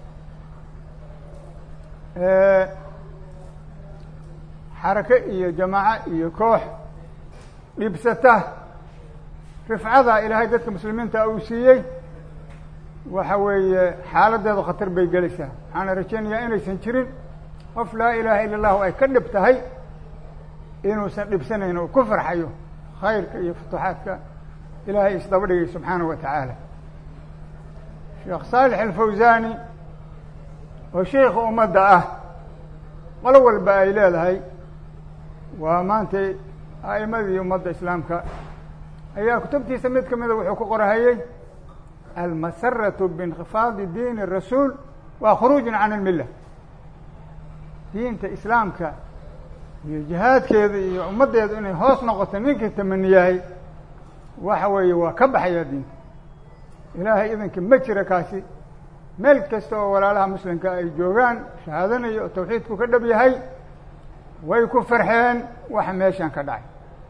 xarake iyo jamaaco iyo koox dhibsata rifcada ilaahay dadka muslimiinta uu siiyey waxa weeye xaaladeedu khatar bay gelaysaa waxaana rajaynayaa inaysan jirin qof laa ilaaha ila allahu ay ka dhib tahay inuusan dhibsanayn oo ku farxayo khayrka iyo futuuxaadka ilaahay isdaba dhigay subxaanahu wa tacaala sheekh saalix alfawsani oo sheikha ummadda ah qolo walba ay leedahay waa maantay a'imadii ummadda islaamka ayaa kutubtiisa mid ka mida wuxuu ku qorahayey almasaratu biinkifaadi diin الrasuul waa khuruujun can اlmila diinta islaamka iyo jihaadkeeda iyo ummaddeedu inay hoos noqoto ninkii tamaniyahay waxa weeye waa ka baxayaa diinta ilaahay idanka ma jira kaasi meel kasta oo walaalaha muslimka ay joogaan shahaadanayo oo tawxiidku ka dhab yahay way ku farxeen waxa meeshan ka dhacay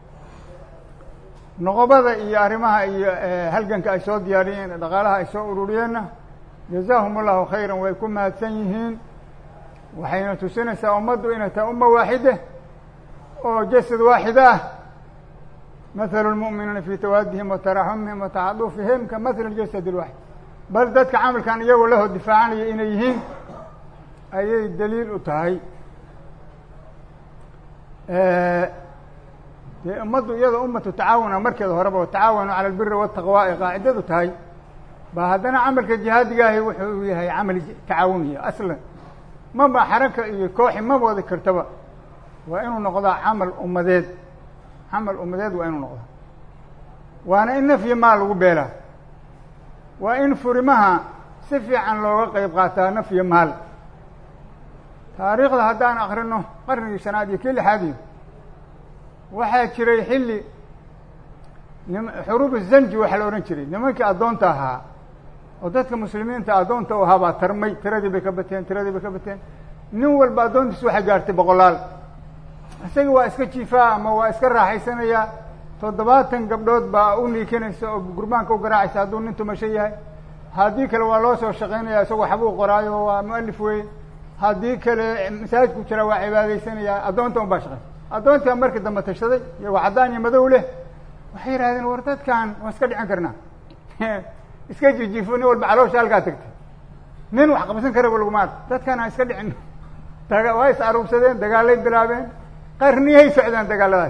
noqobada iyo arrimaha iyo halganka ay soo diyaariyeen ee dhaqaalaha ay soo ururiyeenna jazaahum allahu khayran way ku mahadsan yihiin waxayna tusinaysaa ummaddu inay tahay umma waaxide oo jasad waaxida ah mathalu lmu'miniina fii tawaadihim wa taraxumihim wa taxadufihim ka mathali ljasad ilwaxid bal dadka camalkan iyagoo lahoo difaacanaya inay yihiin ayay daliil u tahay dee ummaddu iyadoo ummatu tacaawuna markeeda horeba o tacaawanu cala albiri waltaqwa ay qaacidadu tahay ba haddana camalka jihaadigahi wuxuu yahay camal tacaawuniya aslan maba xaraka iyo kooxi ma wadi kartaba waa inuu noqdaa camal ummadeed camal ummadeed waa inuu noqdaa waana in nafyi maal lagu beelaa waa in furimaha si fiican looga qeyb qaataa nafyi maal taariikhda haddaan akrino qarnigii shanaad iyo kii lixaad iyo waxaa jiray xilli nim xuruubu zanji waxaa la odhan jiray nimankii addoonta ahaa oo dadka muslimiinta addoonta u ahaa baa tarmay tiradii bay ka bateen tiradii bay ka bateen nin walba addoontiisu waxay gaartay boqolaal isaga waa iska jiifaa ama waa iska raaxaysanayaa toddobaatan gabdhood baa u niikinaysa oo gurbaanka u garaacaysa hadduu nin tumasho yahay haddii kale waa loo soo shaqaynaya isagoo waxbuu qoraayo waa mualif weye haddii kale masaajidku jira waa cibaadaysanayaa addoonta un baa shaqaysa addoontaa markii dambe tashaday iyagoo caddaan iyo madow leh waxay yidhahdeen war dadkan waa iska dhicin karnaa iska jijiifo nin walba caloosha halkaa tagtay nin wax qabsan karaba laguma arko dadkan ha iska dhicin daga waa is aruursadeen dagaalay bilaabeen qarniyay socdeen dagaaladaas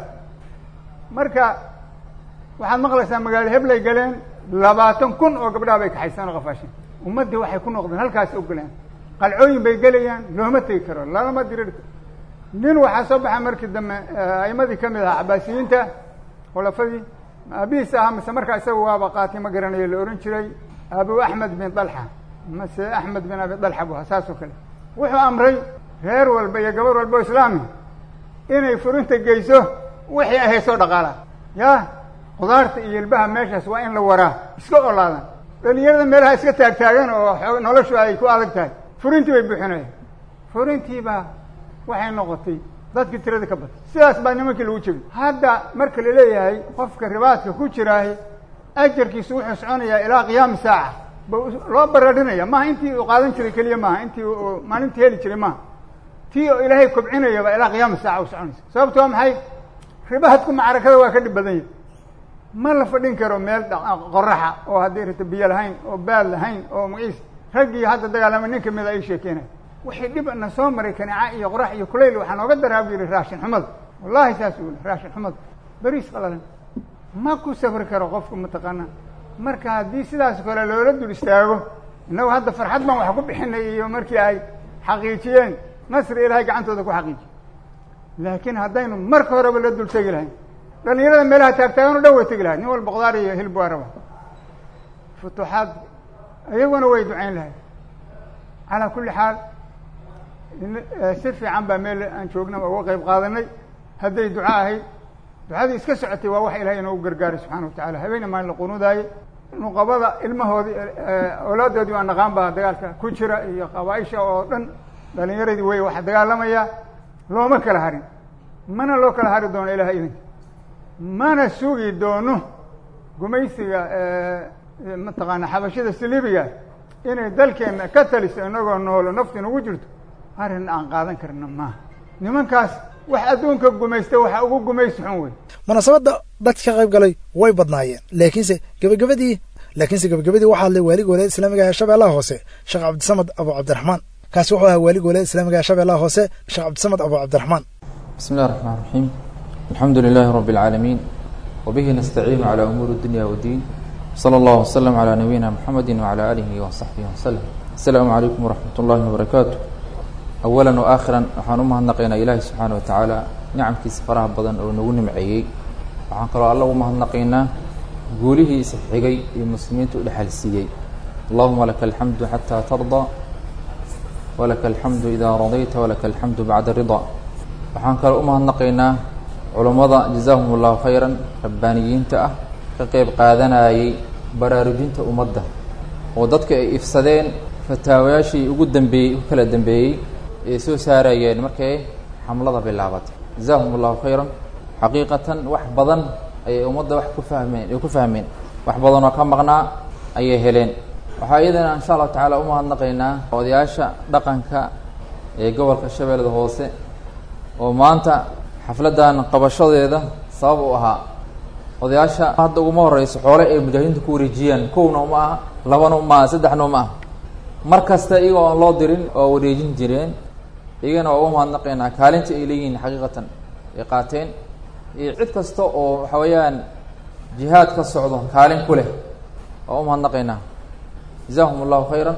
marka waxaad maqlaysaa magaalo heblay galeen labaatan kun oo gabdhaha bay kaxaysaan oo qafaasheen ummaddii waxay ku noqdeen halkaas ogolaan qalcooyin bay gelayaan looma tegi karo lalama dirir nin waxaa soo baxa markii dambe aimadii kamid ahaa cabaasiyiinta khulafadii aabihiis ahaa mase markaa isaga waaba qaatay ma garanayo la ohan jiray abu axmed bin dalxa mase axmed bin abi dalxa bu ahaa saas oo kale wuxuu amray reer walba iyo gabar walba o islaami inay furinta geyso wixii ay haysoo dhaqaala ya khudaarta iyo ilbaha meeshaas waa in la waraa iska olaadan dhalinyarada meelaha iska taagtaagan oo noloshu ay ku adag tahay furintii bay buuxinayaan furintiibaa waxay noqotay dadkii tiradii ka batay sidaas baa nimankii lagu jebi hadda marka la leeyahay qofka ribaadka ku jiraahi ajarkiisu wuxuu soconayaa ilaa qiyaami saaca ba loo baradhinaya maaha intii uu qaadan jiray keliya maaha intii uu maalintii heli jiray maaha tii oo ilaahay kobcinayaba ilaa qiyaami saaca u soconaysa sababto waa maxay ribaadku macrakada waa ka dhib badan yahay ma la fadhin karo meel qoraxa oo haddii rita biyo lahayn oo baad lahayn oo magiis raggii hadda dagaalama nin kamida ay sheekeenay wixii dhib na soo maray kaneeca iyo qorax iyo kulayl waxaa nooga daraa bu yihi raashin xumada wallahi saas u raashin xumada beriis qalalan ma ku safri karo qofku mataqaana marka haddii sidaas kale loola dul istaago innagu hadda farxad baan wax ku bixinay iyo markii ay xaqiijiyeen nasri ilaahay gacantooda ku xaqiijiye laakiin haddaynu marka horeba la dul tegi lahayn dhalinyarada meelaha taagtaagan o dhan way tegi lahay nin walba khudaar iyo hilb waa raba futuuxaad iyaguna way ducayn lahay calaa kulli xaal si fiican baa meel aan joogna uga qayb qaadanay hadday duco ahayd ducadii iska socotay waa wax ilahay inoogu gargaaray subxana watacala habeena maalin la qunuudaaye nuqabada ilmahoodii awlaadoodii waa naqaan baa dagaalka ku jira iyo qabaaisha oo dhan dhalinyaradii wey waxa dagaalamaya looma kala harin mana loo kala hari doono ilaha idinka mana sugi doono gumaysiga mataqaana xabashida silibiga inay dalkeenna ka taliso inagoo noolo nafti nagu jirto arrin aan qaadan karna maaha nimankaas wax adduunka gumaysta waxa ugu gumaysi xun wey munaasabadda dadka ka qayb galay way badnaayeen laakiinse gebagabadii laakiinse gebagabadii waxaa hadlay waalig walaayada islaamiga ee shabeellaha hoose sheekh cabdisamad abu cabdiraxmaan kaasi wuxuu ahaa waalig walaayada islaamiga ee shabeellaha hoose sheekh cabdisamad abu cabdiraxmaan بسم الله الرحمن الرحيم الحمد لله رب العالمين وبه نستعين على أمور الدنيا والدين صلى الله وسلم على نبينا محمد وعلى آله وصحبه وسلم السلام عليكم ورحمة الله وبركاته أولا وآخرا waxaan u mahadnaqaynaa ilaahi subxaana wa tacaala nicamkiisa faraha badan oo nagu nimceeyey waxaan kaloo alla u mahadnaqaynaa guulihiisa xigay iyo muslimiinta u dhexal siiyey allahuma laka alxamdu xataa tardaa walaka alxamdu idaa radayta walaka alxamdu bacda ridaa waxaan kaloo u mahadnaqaynaa culummada jazaahum allahu khayran rabbaaniyiinta ah ka qeyb qaadanayay baraarujinta ummadda oo dadka ay ifsadeen fataawayaashii ugu dambeeyey u kala dambeeyey ay soo saarayeen markay xamlada bilaabatay jazaahum allahu khayran xaqiiqatan wax badan ayay ummadda wax ku fahmeen ay ku fahmeen wax badanoo ka maqnaa ayay heleen waxaa iyadana insha allahu tacaala u mahadnaqaynaa odayaasha dhaqanka ee gobolka shabeellada hoose oo maanta xafladdan qabashadeeda sabab u ahaa odayaasha hadda uguma horeyso xoole ay mujaahidiinta ku wareejiyaan kowna uma aha labana uma aha saddexna uma aha mar kasta iyagoo aan loo dirin oo wareejin jireen iyagana waa uga mahadnaqaynaa kaalinta ay leeyihiin xaqiiqatan ay qaateen iyo cid kasta oo waxa weeyaan jihaad ka socdo kaalin ku leh waa u mahadnaqaynaa jazaahum allahu khayran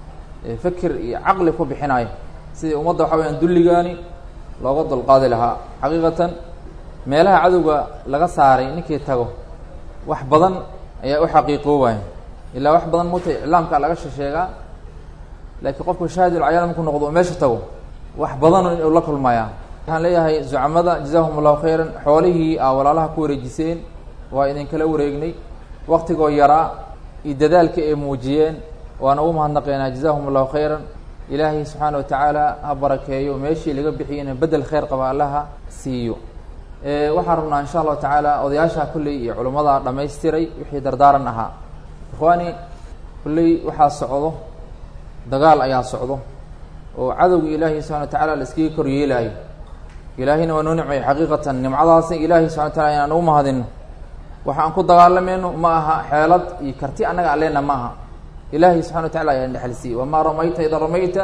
fikir iyo caqli ku bixinaayo sidii ummadda waxa weyaan dulligaani looga dulqaadi lahaa xaqiiqatan meelaha cadowga laga saaray ninkii tago wax badan ayaa u xaqiiqoobaya ilaa wax badan muta iclaamka laga shesheegaa laakiin qofku shaahidul cayaan markuu noqdo oo meesha tago wax badan inuu la kulmayaa waxaan leeyahay zucamada jazaahum allahu khayran xoolihii aa walaalaha ku wareejiseen waa idinkala wareegnay waktigoo yaraa iyo dadaalka ay muujiyeen waana ugu mahadnaqaynaa jazaahum allahu khayran ilaahay subxaana wa tacaala ha barakeeyo meeshii laga bixiyena bedel kheyr qaba allaha siiyo waxaan rabnaa insha allahu tacaala odayaasha kulley iyo culimmada dhamaystiray wixii dardaaran ahaa ikhwaani kulley waxaa socdo dagaal ayaa socdo oo cadowga ilaahay subxana wa tacaala la iskaga kor yeelaayo ilaahayna waa noo nicmay xaqiiqatan nimcadaasna ilaahay subxana wa tacala inaan ugu mahadino waxa aan ku dagaalamayno ma aha xeelad iyo karti annaga alleena ma aha ilaahay subxana wa tacala ayaan dhexalsiiyey wamaa ramayta ida ramayta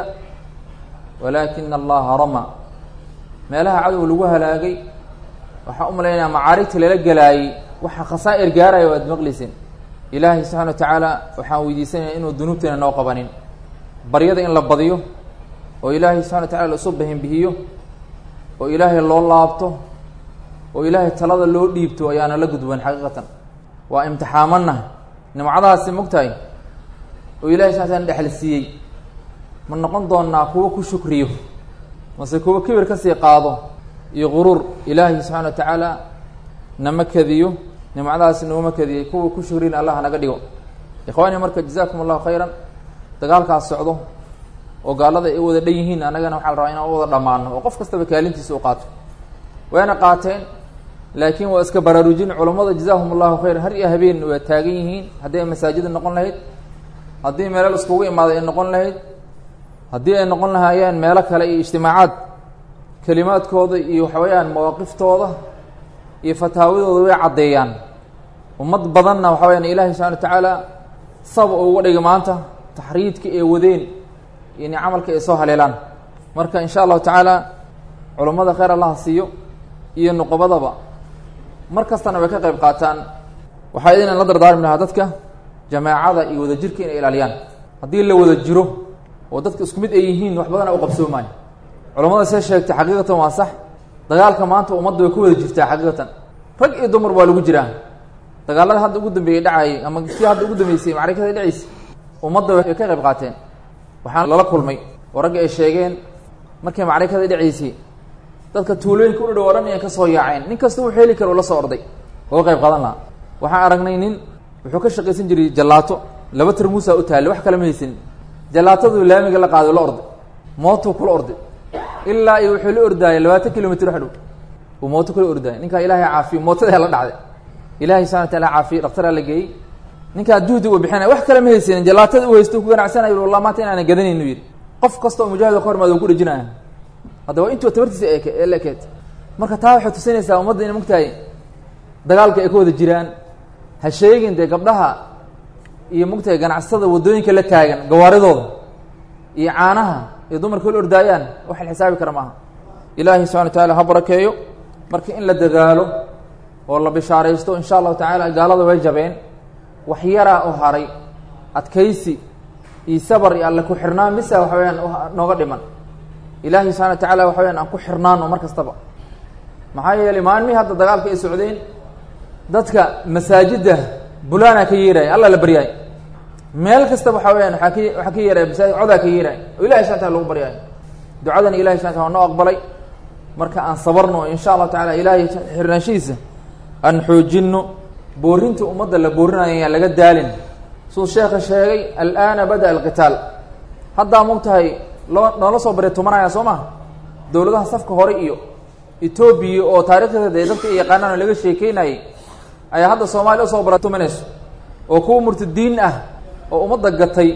walaakina allaha rama meelaha cadowga lagu halaagay waxaan u malaynaya macaarigta lala gelaayey waxa khasaa'ir gaaraya waad maqleysin ilaahay subxana wa tacaala waxaan weydiisanaya inuu dunuubteena noo qabanin baryada in la badiyo oo ilaahay subxana wa tacala laisu bahinbihiyo oo ilaahay loo laabto oo ilaahay talada loo dhiibto ayaana la gudban xaqiiqatan waa imtixaamanna nimcadaasi mogtahay oo ilahay subxana tala dhexal siiyey ma noqon doonaa kuwo ku shukriyo mase kuwo kibir kasii qaado iyo quruur ilaahay subxana wa tacaala nama kadiyo nimcadaasi nooma kadiyey kuwa ku shukrina allah naga dhigo ikhwaani marka jazakum allahu khayran dagaalkaas socdo oo gaalada ay wada dhan yihiin annagana waxaa la rabaa inaan u wada dhammaano oo qof kastaba kaalintiisa u qaato wayna qaateen laakiin waa iska baraarujin culammada jazaahum allahu khayran har iyo habeen waa taagan yihiin haddii ay masaajida noqon lahayd haddii meelo iskugu imaaday ay noqon lahayd haddii ay noqon lahaayeen meelo kale iyo ijtimaacaad kelimaadkooda iyo waxa weeyaan mawaaqiftooda iyo fataawadooda way caddeeyaan ummad badanna waxa weyaan ilaahay subxana wa tacaala saba uga dhigay maanta taxriidka ay wadeen iyo ni camalka ay soo haleelaan marka insha allahu tacaala culammada kheyr allaha siiyo iyo nuqobadaba mar kastana way ka qayb qaataan waxaa idin la dardaarmi lahaa dadka jamaacada iyo wadajirka inay ilaaliyaan haddii la wada jiro oo dadka isku mid ay yihiin wax badana u qabsoomaayo culamada see sheegtay xaqiiqatan waa sax dagaalka maanta ummadda way ku wada jirtaa xaqiiqatan rag iyo dumar waa lagu jiraa dagaalada hadda ugu dambeeyey dhacayay ama kii hadda ugu dambeysay macrikada dhacaysa ummadda way ka qayb qaateen waxaan lala kulmay oo ragga ay sheegeen markay macrikada dhacaysay dadka tuulooyinka u dhow o dhan inay ka soo yaaceen nin kasta wuxuu heli kara ula soo orday oo qayb qaadan lahaa waxaan aragnay nin wuxuu ka shaqaysan jiray jallaato laba tarmuusa u taallay wax kale ma haysanin jallaatadu laamiga la qaaday la orday mootuu kula orday ilaa iyo wuxuu la ordaayay labaatan kilomitr wax dhow uu mooto kula ordaayay ninkaa ilaahay caafiyo mootada la dhacday ilahay subxana wa taala caafiye dhakhtaraa la geeyey ninkaa juhdi uu bixinaya wax kale ma haysanin jallaatada u haysto ku ganacsanayo wallah maanta inaana gadanaynu yidhi qof kasta oo mujaahid ka hormaada u ku dhejinaya haddaba intuu tabartiisa ee la ekeed marka taa waxay tusinaysaa ummadda ina mogtahay dagaalka ay ka wada jiraan ha sheegin dee gabdhaha iyo mogtahay ganacsatada waddooyinka la taagan gawaaridooda iyo caanaha iyo dumarka la ordaayaan wax la xisaabi kara maaha ilaahay subxana wa taala ha barakeeyo marka in la dadaalo oo la bishaaraysto insha allahu tacaala gaalada way jabeen wax yaraa u haray adkaysi iyo sabar iyo alle ku xirnaan misa waxa weyaan nooga dhiman ilaahay subxana wa tacaala waxa weyaan aan ku xirnaano mar kastaba maxaa yeelay maalmihii hadda dagaalka ay socdeen dadka masaajidda bulaana ka yeeraya alla la baryaay meel kastaba waxa weyaan waaa ka waxaa ka yeeraya masaajid codaa ka yeeraya oo ilahay subxana tala lagu baryaayo ducadana ilahay subxana tala noo aqbalay marka aan sabarno insha allahu tacala ilaahay xirnaanshihiisa aan xoojinno boorinta ummadda la boorinayo ayaan laga daalin siduu sheekha sheegay al'aana bada alqitaal haddaa mogtahay loo noola soo barya tumanaya soo maha dowladaha safka hore iyo etoobiya oo taarikhdeeda ee dadka yaqaanaan oo laga sheekeynayay ayaa hadda soomaaliya usoo bara tumanayso oo kuwa murtadiin ah oo ummadda gatay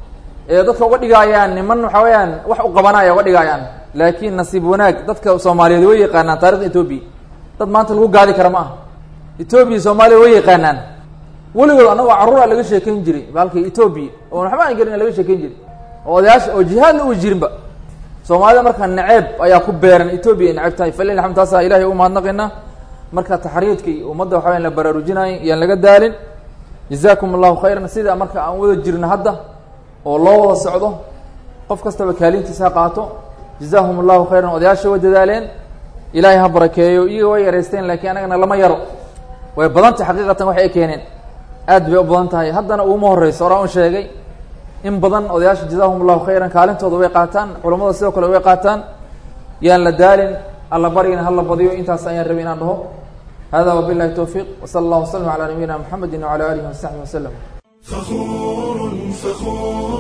ee dadka uga dhigaayaan niman waxa weeyaan wax u qabanaya uga dhigaayaan laakiin nasiib wanaag dadka soomaaliyeed way yaqaanaan taarikhda etoobiya dad maanta lagu gaadi kara ma aha etoobiya soomaaliya way yaqaanaan weligood annagoo carruura laga sheekayn jiray baalkii etoobiya oon waxba aan garin laga sheekayn jiray oo odayaasha oo jihaadna u jirinba soomaalida markaa naceeb ayaa ku beeran etoobiya ay naceb tahay falil alxamd taasaa ilahay u mahadnaqaynaa marka taxriidka iyo ummadda waxa wayan la baraarujinayo iyaan laga daalin jazaakum allahu khayran sida marka aan wada jirno hadda oo loo wada socdo qof kastaba kaalintiisa ha qaato jazaahum allahu khayran odayaasha way dadaaleen ilaahay ha barakeeyo iyaga way yareysteen laakiin anagana lama yaro way badantay xaqiiqatan waxay ay keeneen aad bay u badan tahay haddana uuma horeyso oraa un sheegay in badan odayaasha jazaahum allahu khayran kaalintooda way qaataan culammada sidoo kale way qaataan yaan la daalin alla baryana hala badiyo intaas ayaan rabay inaan dhaho hada wabilahi towfiiq wsala allah waslm calaa nabiyina mxamedi wcala alihi wasaxbi waslem فخور فخور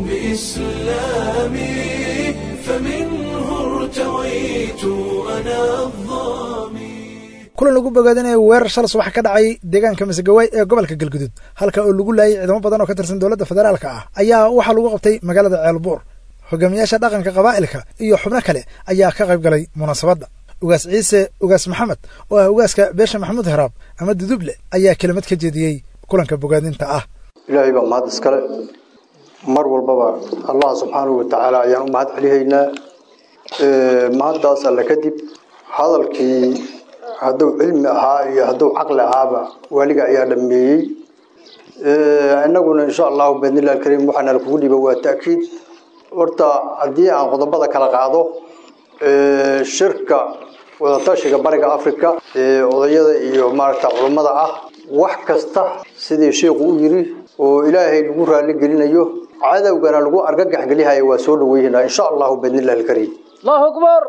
بإسلامي فمنه ارتويت أنا الظامي kulan lagu bogaadinayo weerar shal subax ka dhacay deegaanka masegawaay ee gobolka galgudud halka oo lagu laayay ciidamo badan oo ka tirsan dowladda federaalka ah ayaa waxaa lagu qabtay magaalada ceelbuur hogaamiyaasha dhaqanka qabaa'ilka iyo xubno kale ayaa ka qayb galay munaasabadda ugaas ciise ugaas maxamed oo ah ugaaska beesha maxamuud heraab ama duduble ayaa kelimad ka jeediyey kulanka bogaadinta ah ilaahay baa mahad iskale mar walbaba allah subxaanahu watacaala ayaan u mahad celihaynaa mahaddaas alle kadib hadalkii hadduu cilmi ahaa iyo hadduu caqli ahaaba weliga ayaa dhameeyey inaguna insha allahu biidnillahi alkariim waxaana lakugu dhiiba waa ta'kiid horta haddii aan qodobada kala qaado shirka wadatashiga bariga africa ee odayada iyo maaragta culummada ah wax kasta sidii sheikhu u yiri oo ilaahay lagu raali gelinayo cadowgana lagu argagax gelihayo waa soo dhaweynaa insha allahu biidnillahi alkariim allahu akbar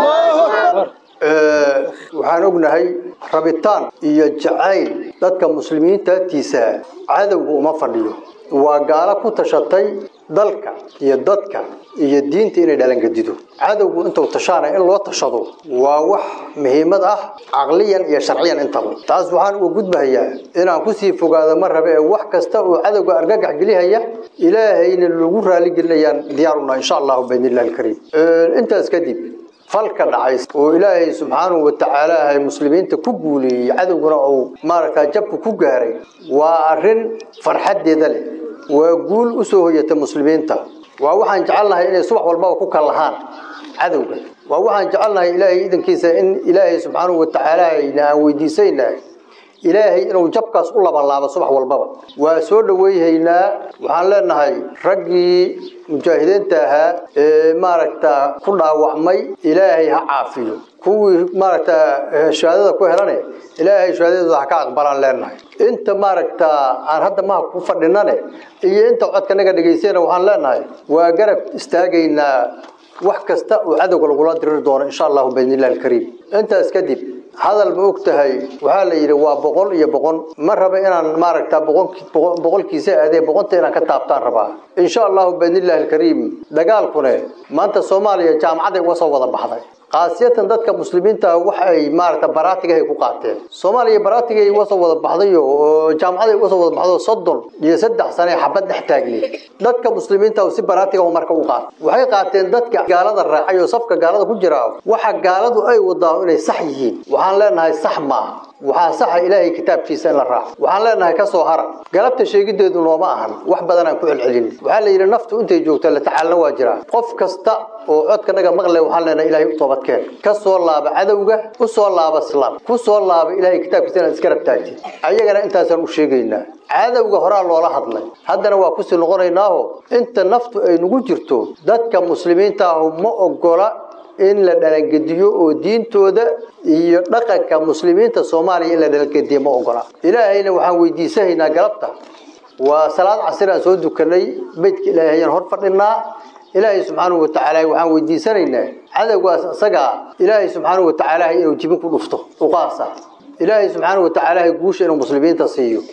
waxaan ognahay rabitaan iyo jacayl dadka muslimiinta agtiisa cadowga uma fadhiyo waa gaalo ku tashatay dalka iyo dadka iyo diinta inay dhalangadido cadowgu intuu tashaanay in loo tashado waa wax muhiimad ah caqliyan iyo sharciyan intaba taas waxaan uga gudbahayaa inaan kusii fogaado ma rabe ee wax kasta oo cadowga argagax gelihaya ilaahayna lagu raali gelinayaan diyaaruna insha allahu biidnillahi alkariim intaas kadib falka dhacay oo ilaahay subxaanahu watacaala ay muslimiinta ku guuleeyey cadowguna uu maaragtaa jabka ku gaaray waa arrin farxadeeda leh waa guul u soo hoyata muslimiinta waa waxaan jecelnahay inay subax walbaba ku kallahaan cadowga waa waxaan jecelnahay ilaahay idankiisa in ilaahay subxaanahu watacaala ayna aan weydiisaynahay ilaahay inuu jabkaas u labanlaabo subax walbaba waa soo dhaweeyhaynaa waxaan leenahay raggii mujaahidiinta ahaa ee maaragta ku dhaawacmay ilaahay ha caafiyo kuwii maaragta shahaadada ku helane ilaahay shahaadadooda ha ka aqbalaan leenahay inta maaragta aan hadda maha ku fadhinane iyo inta codka naga dhegaysayna waxaan leenahay waa garab istaagaynaa wax kasta oo cadowga lagula diriri doono insha allahu biidnillahi alkariim intaas kadib hadal ma og tahay waxaa la yidhi waa boqol iyo boqon ma raba inaan maaragta boqolkiisa aadee boqonta inaan ka taabtaan rabaa insha allahu biidnillahi alkariim dagaalkune maanta soomaaliya jaamacaday uga soo wada baxday qaasiyatan dadka muslimiinta waxa ay maaragta baraatigahay ku qaateen soomaaliya baraatigay uga soo wada baxdayo oo jaamacaday uga soo wada baxdo soddon iyo saddex sane xabad dhex taagneed dadka muslimiinta si baraatiga marka u qaat waxay qaateen dadka gaalada raacay oo safka gaalada ku jira waxa gaaladu ay wadaan inay sax yihiin waxaan leenahay sax maaha waxaa saxa ilaahay kitaabkiisa in la raaco waxaan leenahay ka soo hara galabta sheegideedu nooma ahan wax badan aan ku celcelin waxaa la yidhi naftu intay joogto la tacaalna waa jiraa qof kasta oo codka naga maqle waxaan leenahay ilaahay u toobadkeen ka soo laaba cadowga u soo laaba islaam ku soo laaba ilaahay kitaabkiisa inaad iska rabtaagtid ayagana intaasaan u sheegaynaa cadowga horaa loola hadlay haddana waa kusii noqonaynaaho inta naftu ay nagu jirto dadka muslimiinta ahu ma ogola in la dhalangediyo oo diintooda iyo dhaqanka muslimiinta soomaaliya in la dhalangediyo ma ogola ilaahayna waxaan weydiisanaynaa galabta waa salaad casir aan soo dukanay beydka ilaahay ayaan hor fadhinaa ilaahay subxaanahu watacaala waxaan weydiisanaynaa cadowgaas isagaa ilaahay subxaanahu watacaala inuu jibin ku dhufto uqaasa ilaahay subxaanahu watacaala guusha inuu muslimiinta siiyo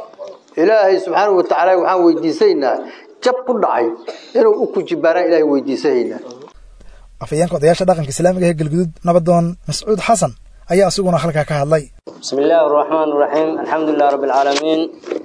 ilaahay subxaanahu watacaala waxaan weydiisanaynaa jab ku dhacay inuu u kujibaaraan ilaahay weydiisanaynaa afayeenka odayaasha dhaqanka islaamiga ee galgudud nabadoon mascuud xasan ayaa asiguna halkaa ka hadlay بسم الله الرحمن الرحيم الحمد لله رب العالمين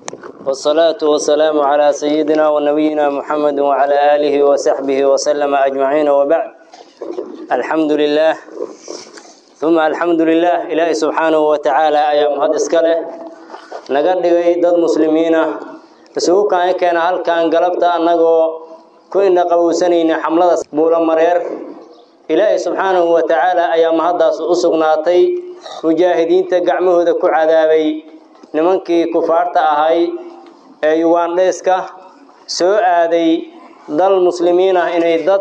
والصلاة والسلام على سيدنا ونبينا محمد وعلى آله وصحبه وسلم أجمعين وبعد الحمد لله uma alxamdu lilah ilaahay subxaanahu wa tacaala ayaa mahad iska leh naga dhigay dad muslimiin ah isugu kaan keena halkan galabta annagoo ku indha qabowsanayna xamlada buulamareer ilaahay subxaanahu wa tacaala ayaa mahaddaas u sugnaatay mujaahidiinta gacmahooda ku cadaabay nimankii kufaarta ahay ee yugaandheeska soo aaday dal muslimiin ah inay dad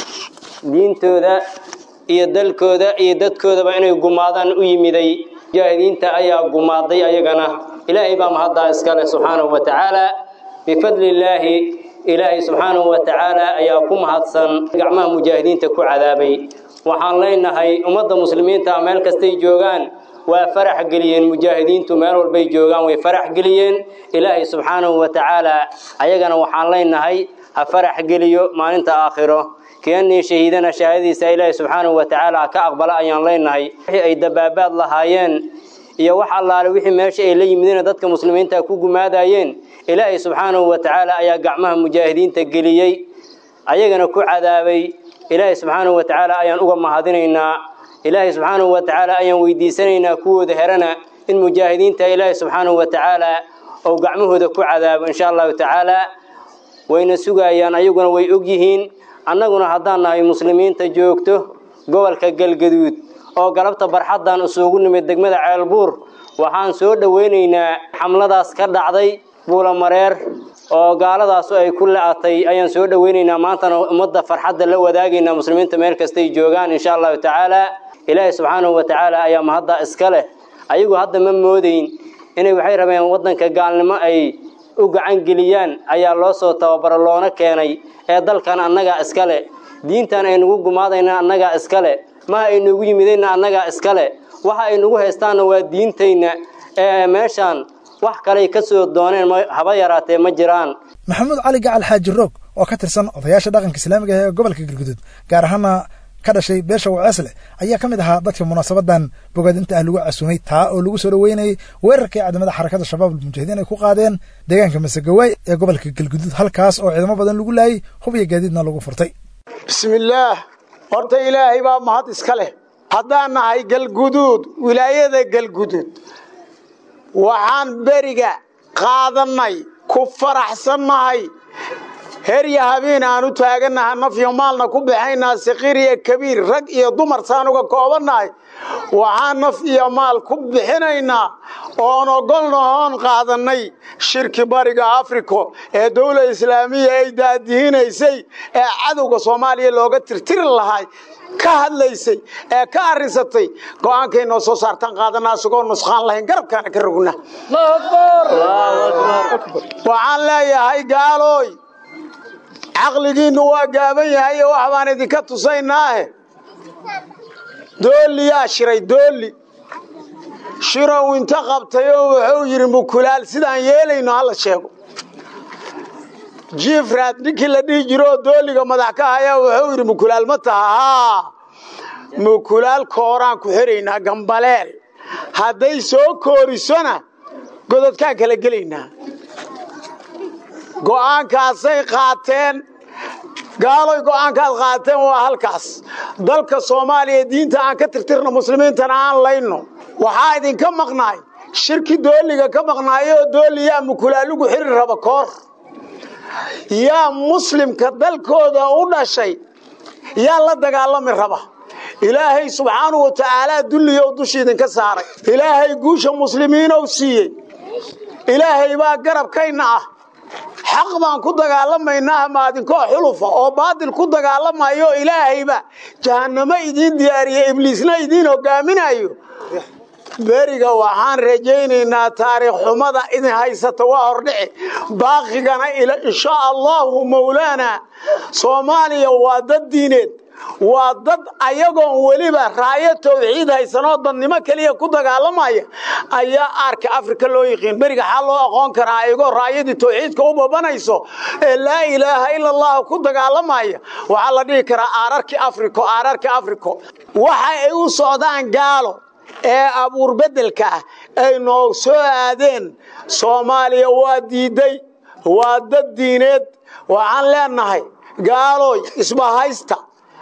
diintooda iyo dalkooda iyo dadkoodaba inay gumaadaan u yimiday mujaahidiinta ayaa gumaaday ayagana ilaahay baa mahaddaa iska leh subxaanahu wa tacaala bifadli illaahi ilaahay subxaanahu wa tacaala ayaa ku mahadsan gacmaha mujaahidiinta ku cadaabay waxaan leenahay ummadda muslimiinta meel kastay joogaan waa farax geliyeen mujaahidiintu meel walbay joogaan way farax geliyeen ilaahay subxaanahu wa tacaala ayagana waxaan leenahay ha farax geliyo maalinta aakhiro keenii shahiidana shahaadadiisa ilaahay subxaanahu wa tacaala ka aqbala ayaan leenahay wixii ay dabaabaad lahaayeen iyo wax allaale wixii meesha ay la yimideen dadka muslimiinta ku gumaadayeen ilaahay subxaanahu wa tacaala ayaa gacmaha mujaahidiinta geliyey ayagana ku cadaabay ilaahay subxaanahu wa tacaala ayaan uga mahadinaynaa ilaahay subxaanahu wa tacaala ayaan weydiisanaynaa kuwooda herana in mujaahidiinta ilaahay subxaanahu wa tacaala ou gacmahooda ku cadaabo insha allahu tacaala wayna sugayaan ayaguna way og yihiin annaguna haddaan nahay muslimiinta joogto gobolka galgaduud oo galabta barxaddan isugu nimid degmada ceelbuur waxaan soo dhoweynaynaa xamladaas ka dhacday buulamareer oo gaaladaasu ay ku la-atay ayaan soo dhoweynaynaa maantana ummadda farxadda la wadaagaynaa muslimiinta meel kastay joogaan insha allahu tacaala ilaahay subxaanahu wa tacaala ayaa mahadda iska leh ayagu hadda ma moodayn inay waxay rabeen waddanka gaalnimo ay u gacan geliyaan ayaa loo soo tababaro loona keenay ee dalkan annagaa iska leh diintan aynugu gumaadayna annagaa iska leh maha aynugu yimidayna annagaa iska leh waxa ay nagu haystaanna waa diintayna ee meeshaan wax kaley ka soo dooneen haba yaraatee ma jiraan maxamuud cali gacal xaaji roog oo ka tirsan odayaasha dhaqanka islaamiga ee gobolka galguduud gaar ahaana ka dhashay beesha waceesle ayaa ka mid ahaa dadka munaasabadan bogaadinta ah lagu casumay taa oo lagu soo dhoweynayay weerarkii ciidamada xarakada shabaab almujaahidiin ay ku qaadeen deegaanka masegawaay ee gobolka galguduud halkaas oo ciidamo badan lagu laayay hub iyo gaadiidna lagu furtay bismillaah horta ilaahay baa mahad iska leh haddaan nahay galguduud wilaayada galguduud waxaan beriga qaadannay ku faraxsannahay herya habeen aan u taagannaha nafyo maalna ku baxaynaa sakiir iyo kabiir rag iyo dumar saan uga koobannahay waxaan naf iyo maal ku bixinaynaa oon ogolna oon qaadannay shirki bariga africo ee dowla islaamiya ay daadihinaysay ee cadowga soomaaliya looga tirtiri lahay ka hadlaysay ee ka arrisatay go'aankay noo soo saartaan qaadanaa isagoo nusqaan lahayn garabkaana ka rogna waxaan leeyahay gaalooy caqligiinnu waa gaaban yahay oo wax baan idinka tusaynaahe doolliyaa shiray doolli shirow inta qabtay oo wuxuu yidhi mukulaal sidaan yeelayno hala sheego jiifraad ninkii la dhihi jiro oo doolliga madax ka hayaa wuxuu yidhi mukulaal ma taha haa mukulaal kooraan ku xiraynaa gambaleel hadday soo koorisona gododkaan kala gelaynaa go'aankaasay qaateen gaaloy go'aankaad qaateen waa halkaas dalka soomaaliya diinta aan ka tirtirno muslimiintana aan layno waxaa idinka maqnaay shirki dooliga ka maqnaayoo dooli yaa mukulaalugu xiri raba koor yaa muslimka dalkooda u dhashay yaa la dagaalami raba ilaahay subxaanahu wa tacaalaa dulliyow dusha idinka saaray ilaahay guusha muslimiinow siiyey ilaahay baa garabkayna ah xaq baan ku dagaalamaynaa maadinkoo xulufa oo baadil ku dagaalamayo ilaahayba jahannamo idiin diyaariye ibliisna idiin hogaaminayo beriga waxaan rajaynaynaa taariikh xumada idin haysata waa hordhici baaqigana insha allahu mawlaana soomaaliya waa dad diineed waa dad ayagoon weliba raayo tawxiid haysanoo dadnimo keliya ku dagaalamaya ayaa aarka afrika loo yiqiin beriga xaa loo aqoon karaa ayagoo raayadii tawxiidka u babanayso ee laa ilaaha ila allahu ku dagaalamaya waxaa la dhihi karaa aararki africo aararki africo waxa ay u socdaan gaalo ee abuur beddelka ah ay noo soo aadeen soomaaliya waa diiday waa dad diineed waxaan leenahay gaalooy isbahaysta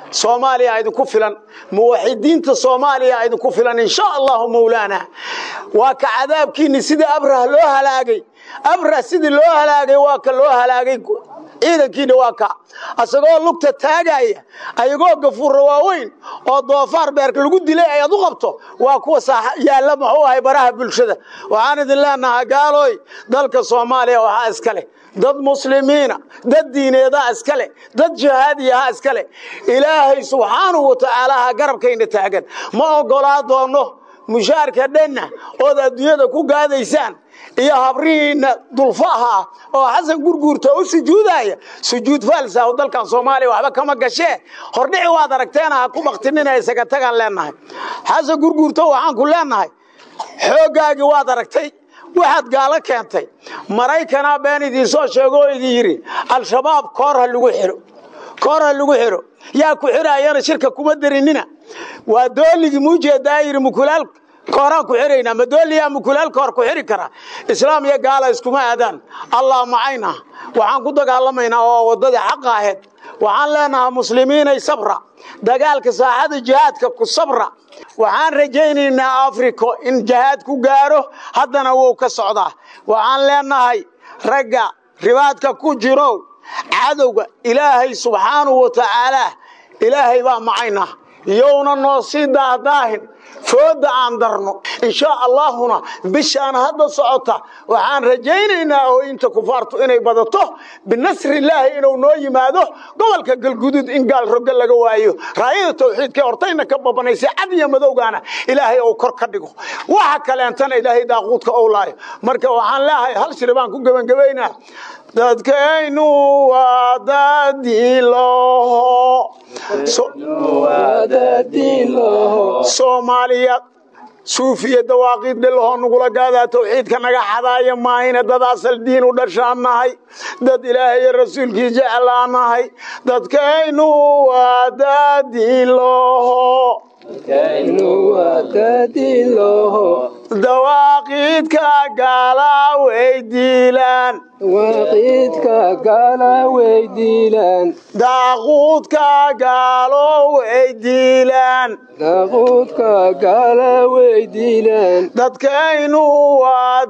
soomaaliya idinku filan muwaxidiinta soomaaliya idinku filan insha allahu mawlaana waa ka cadaabkiinni sidii abrah loo halaagay abrah sidii loo halaagay waa ka loo halaagay ciidankiina waa ka asagoo lugta taagaya ayagoo gafuurra waaweyn oo doofaar beerka lagu dilay ayaad u qabto waa kuwa yaalla muxuu ahay baraha bulshada waxaan idin leenahaa gaalooy dalka soomaaliya waxaa iska leh dad muslimiina dad diineedaa iska leh dad jihaadiyaha iska leh ilaahay subxaanahu wa tacaalaha garabkayna taagan ma oggolaa doonno mushaarka dhanna ood adduunyada ku gaadaysaan iyo habrihiinna dulfaha ah oo xasan gurguurta u sujuudaya sujuud faalsa oo dalkan soomaaliya waxba kama gashee hordhici waad aragteena ha ku baktinina isaga tagaan leenahay xasan gurguurta waxaan ku leenahay xooggaagii waad aragtay waxaad gaalo keentay maraykanaa been idiinsoo sheego oo idin yidhi al-shabaab koor ha lagu xiro koor ha lagu xiro yaa ku xiraayana shirka kuma darinina waa dooligii muujeedaa yidhi mukulaal kooraan ku xiraynaa madooliyaa mukulaal koor ku xiri kara islaam iyo gaala iskuma aadaan allah macayna waxaan ku dagaalamaynaa oo waddadii xaqa ahayd waxaan leenahaa muslimiinay sabra dagaalka saaxada jihaadka ku sabra waxaan rajaynaynaa africo in jihaad ku gaaro haddana wuu ka socdaa waxaan leenahay ragga ribaadka ku jiro cadowga ilaahay subxaanahu wa tacaalaa ilaahay baa macayna yowna noo sii daadaahin fooda aan darno insha allahuna bishaan hadda socota waxaan rajaynaynaa oo inta kufaartu inay badato binasrillaahi inuu noo yimaado gobolka galguduud in gaal roga laga waayo raayada tawxiidka hortayna ka babanaysay cad iyo madowgaana ilaahay uu kor ka dhigo waxa kaleentana ilaahay daaquudka ou laayo marka waxaan leeyahay hal shiri baan ku gebangebaynaa dadkaynu waa dadiiloho soomaaliya suufiya dawaaqiid dhilahoo nugula gaadaa tawxiidka naga xadaaya maahayna dad asal diin u dhashaan nahay dad ilaahay iyo rasuulkii jeclaa nahay dadkaynu waa dadiiloho dawaaqiidka gaala weydiilaan dawaaqiidka gaala weydiilaan daaquudka gaalo weydiilaan daaquudka gaala weydiilaan dadkaynu waa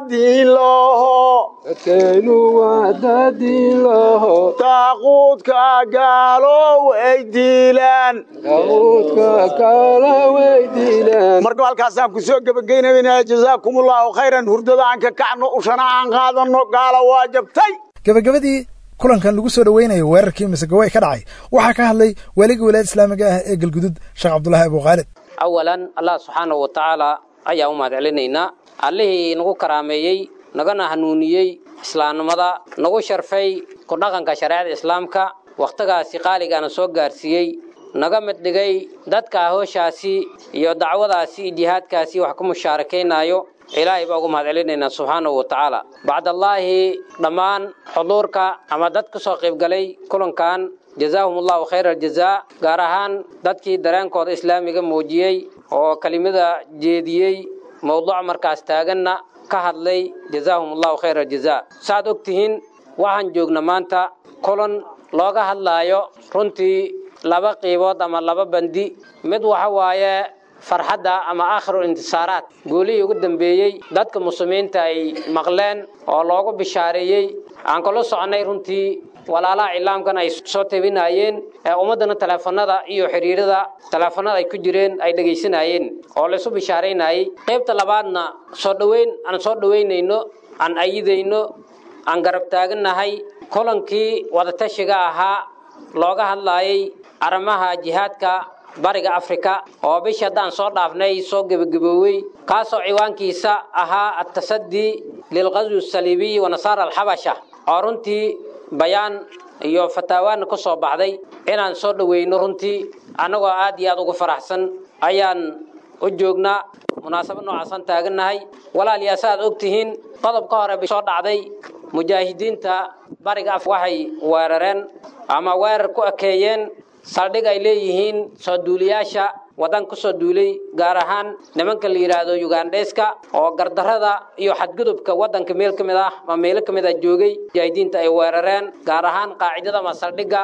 dadiiloho dadkaynu waa dadiiloho daaquudka gaalo weydiilaan daaquudka gaala weydiilaan marka halkaasaan ku soo gebagaynayna jazaakumullahu khayran hurdada aan ka kacno ushana aan qaadano gaala waa jabtay gebagabadii kulankan lagu soo dhoweynayo weerarkii masagawey ka dhacay waxaa ka hadlay waaligii wilaayada islaamiga ah ee galgudud sheekh cabdulaahi abukhaalid awalan allah subxaanahu wa tacaala ayaa u mahad celinaynaa allihii nagu karaameeyey nagana hanuuniyey islaamnimada nagu sharfay ku dhaqanka shareecada islaamka wakhtigaasi qaaligaana soo gaarsiiyey naga mid dhigay dadka hooshaasi iyo dacwadaasi iyo jihaadkaasi wax ku mushaarakaynaayo ilaahay baa ugu mahad celinaynaa subxaanahu wa tacaala bacdallaahi dhammaan xuduurka ama dad ka soo qaybgalay kulankan jazaahum allahu khayra aljazaa gaar ahaan dadkii dareenkooda islaamiga muujiyey oo kelimada jeediyey mowduuc markaas taaganna ka hadlay jazaahum allahu khayra aljazaa saaad og tihiin waxaan joogna maanta kulan looga hadlaayo runtii laba qiibood ama laba bandi mid waxa waaye farxadda ama aakhiru intisaaraat guulihii ugu dambeeyey dadka muslimiinta ay maqleen oo loogu bishaareeyey aan kula soconay runtii walaalaha cilaamkan ay soo tabinayeen ee ummaddana teleefanada iyo xidhiirada teleefanada ay ku jireen ay dhegaysanayeen oo laysu bishaaraynayey qaybta labaadna soo dhoweyn aan soo dhoweynayno aan ayidayno aan garab taagannahay kulankii wadatashiga ahaa looga hadlaayay arrimaha jihaadka bariga afrika oo bishi haddaan soo dhaafnay soo gebagaboowey kaasoo ciwaankiisa ahaa atasadii lilqaswi asaliibiyi wa nasaara alxabasha oo runtii bayaan iyo fataawaana ka soo baxday inaan soo dhoweyno runtii annagoo aad iyo aad ugu faraxsan ayaan u joognaa munaasabad noocaasaan taagannahay walaaliyaa sa aad og tihiin qodob ka hore bay soo dhacday mujaahidiinta bariga af waxay weerareen ama weerar ku ekeeyeen saldhig ay leeyihiin soo duuliyaasha waddan ku soo duulay gaar ahaan nimanka la yidhaahdo yugandheska oo gardarrada iyo xadgudubka waddanka meel ka mid ah ama meelo ka mid ah joogay mujaahidiinta ay weerareen gaar ahaan qaacidada ama saldhigga ku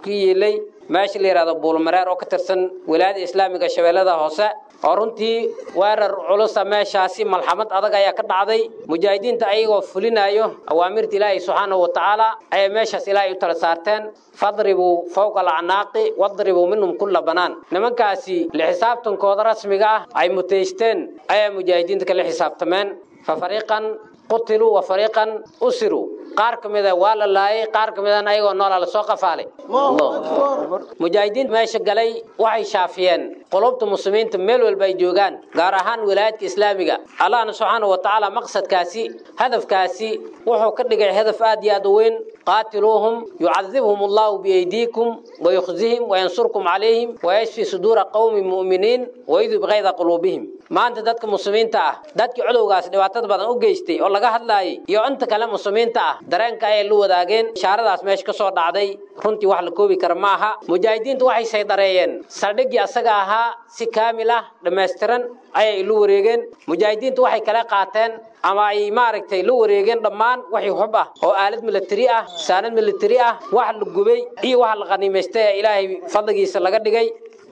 ku yiilay meesha la yidhahdo buulmareer oo ka tirsan wilaayada islaamiga shabeellada hoose oo runtii weerar culusa meeshaasi malxamad adag ayaa ka dhacday mujaahidiinta ayagoo fulinayo awaamirta ilaahay subxaanahu wa tacaala ayay meeshaas ilaahay u tala saarteen fadribuu fowqa alacnaaqi wadribuu minhum kulla banaan nimankaasi la xisaabtankooda rasmiga ah ay muteysteen ayaa mujaahidiinta kala xisaabtameen fa fariiqan qutiluu wa fariiqan usiruu qaar ka mida waa la laayay qaar ka midana ayagoo noolaa lasoo qafaalay mujaahidiinta meesha galay waxay shaafiyeen qulubta muslimiinta meel walba ay joogaan gaar ahaan wilaayadka islaamiga allahna subxaanahu wa tacaala maqsadkaasi hadafkaasi wuxuu ka dhigay hadaf aad iyo aad u weyn qaatiluuhum yucadibhum allahu biyaydiikum wayukhzihim wayansurkum calayhim wayashfi suduura qowmi mu'miniin wayudib kayda quluubihim maanta dadka muslimiinta ah dadkii cudowgaas dhibaatada badan u geystay oo laga hadlaayay iyo inta kale muslimiinta ah dareenka ayay la wadaageen ishaaradaas meesha ka soo dhacday runtii wax la koobi kara ma aha mujaahidiintu waxay saydareeyeen saldhiggii asaga ahaa si kaamil ah dhammaystiran ayay ilu wareegeen mujaahidiintu waxay kala qaateen ama ay maaragtay la wareegeen dhammaan wixii hub ah oo aalad militari ah saanad militari ah wax la gubay iyo wax la qaniimaystay ee ilaahay fadligiisa laga dhigay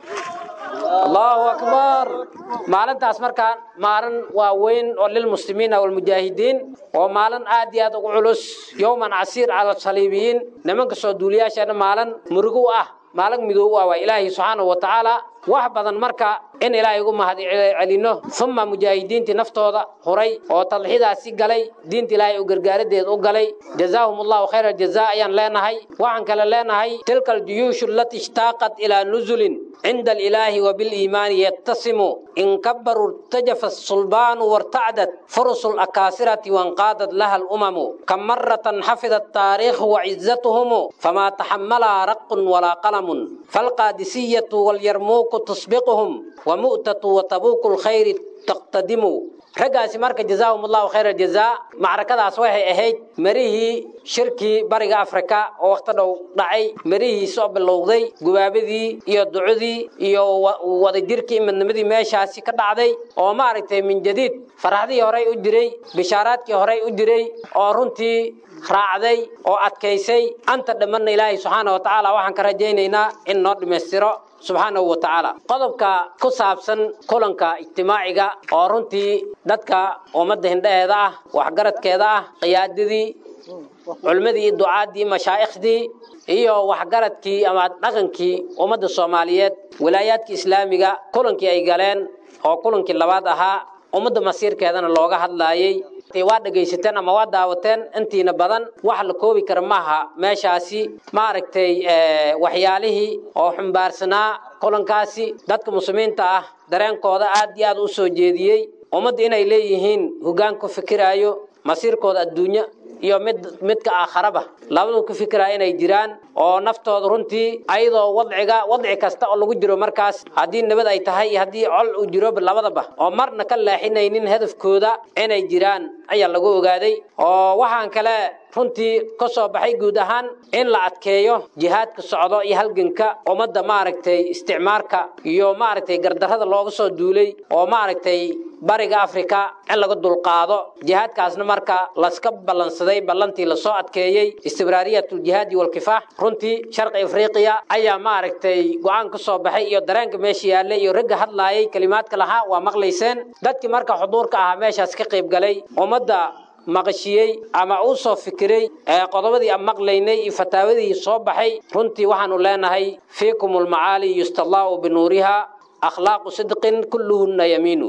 allahu akbar maalintaas markaa maalin waa weyn oo lilmuslimiina walmujaahidiin oo maalin aad iyo aad ugu culus yowman casiir cala saliibiyiin nimanka soo duuliyaasheena maalin murugo u ah maalin midoob u ah waa ilaahay subxaanahu wa tacaala wax badan marka in ilaahay ugu mahad celino uma mujaahidiintii naftooda huray oo tadxidaasi galay diinta ilaahay u gargaaradeed u galay jazaahum allahu khayra jazaa ayaan leenahay waxaan kale leenahay tilka aljuyuushu allati ishtaaqat ilaa nuzulin عند الإله وبالإيمان يتسم إن كبروا ارتجف الصلبان وارتعدت فرس الأكاسرة وانقادت لها الأمم كم مرة حفظ التاريخ وعزتهم فما تحملها رق ولا قلم فالقادسية واليرموك تسبقهم ومؤتة وتبوك الخير تقتدم raggaasi marka jazaahum allahu khayra jazaa macrakadaas waxay ahayd marihii shirkii bariga afrika oo wakhti dhow dhacay marihii soo bilowday gubaabadii iyo ducudii iyo wadajirkii midnimadii meeshaasi ka dhacday oo maaragtay min jadiid faraxdii horey u jiray bishaaraadkii horey u jiray oo runtii raacday oo adkaysay anta dhammanna ilaahay subxaana wa tacaala waxaan ka rajaynaynaa in noo dhammaystiro subxaanahu wa tacaala qodobka ku saabsan kulanka ijtimaaciga oo runtii dadka ummadda hindhaheeda ah waxgaradkeeda ah qiyaadadii culmadii ducaadii mashaa'ikhdii iyo waxgaradkii ama dhaqankii ummadda soomaaliyeed wilaayaadka islaamiga kulankii ay galeen oo kulankii labaad ahaa ummadda masiirkeedana looga hadlaayey waa dhegaysateen ama waa daawateen intiina badan wax la koobi kara maaha meeshaasi maaragtay waxyaalihii oo xumbaarsanaa kulankaasi dadka muslimiinta ah dareenkooda aad iyo aad u soo jeediyey ummadda inay leeyihiin hoggaan ku fikiraayo masiirkooda adduunyo iyo mid midka aakharaba labadu ku fikiraya inay jiraan oo naftooda runtii ayadoo wadciga wadci kasta oo lagu jiro markaas haddii nabad ay tahay iyo haddii col uu jiro labadaba oo marna ka leexinaynin hadafkooda inay jiraan ayaa lagu ogaaday oo waxaan kale runtii ka soo baxay guud ahaan in la adkeeyo jihaadka socdo iyo halganka ummadda maaragtay isticmaarka iyo maaragtay gardarrada looga soo duulay oo maaragtay bariga afrika in laga dulqaado jihaadkaasna marka laska ballansaday ballantii lasoo adkeeyey istibraariyatuljihaadi walkifaax runtii sharqi afriqiya ayaa maaragtay go-aan ka soo baxay iyo dareenka meesha yaallay iyo ragga hadlaayay kelimaadka lahaa waa maqlayseen dadkii marka xuduurka ahaa meeshaas ka qayb galay ummadda maqashiyey ama uu soo fikiray ee qodobadii aan maqlaynay iyo fataawadii soo baxay runtii waxaanu leenahay fiikum almacaali yustallaahu binuuriha akhlaaqu sidqin kulluhunna yamiinu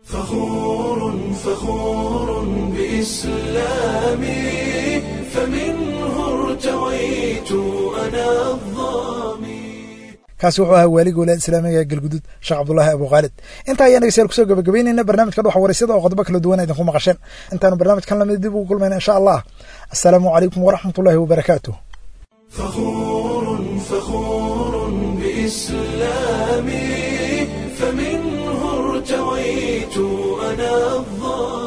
فخور فخور بإسلامي فمنه ارتويت أنا الظامي kaasi wuxuu ahaa waaliga walaad islaamiga ee galgudud sheekh cabdulaahi abu khaalid intaa ayaan dhegeystayaal kusoo gabagabeynayna barnaamijka dhuxa waraysyada oo qodobo kala duwan idinku maqasheen intaanu barnaamijkan lamid dib ugu kulmayna insha allah assalaamu calaykum waraxmatullaahi wabarakaatuh فخور فخور بإسلامي فمنه ارتويت أنا الظالم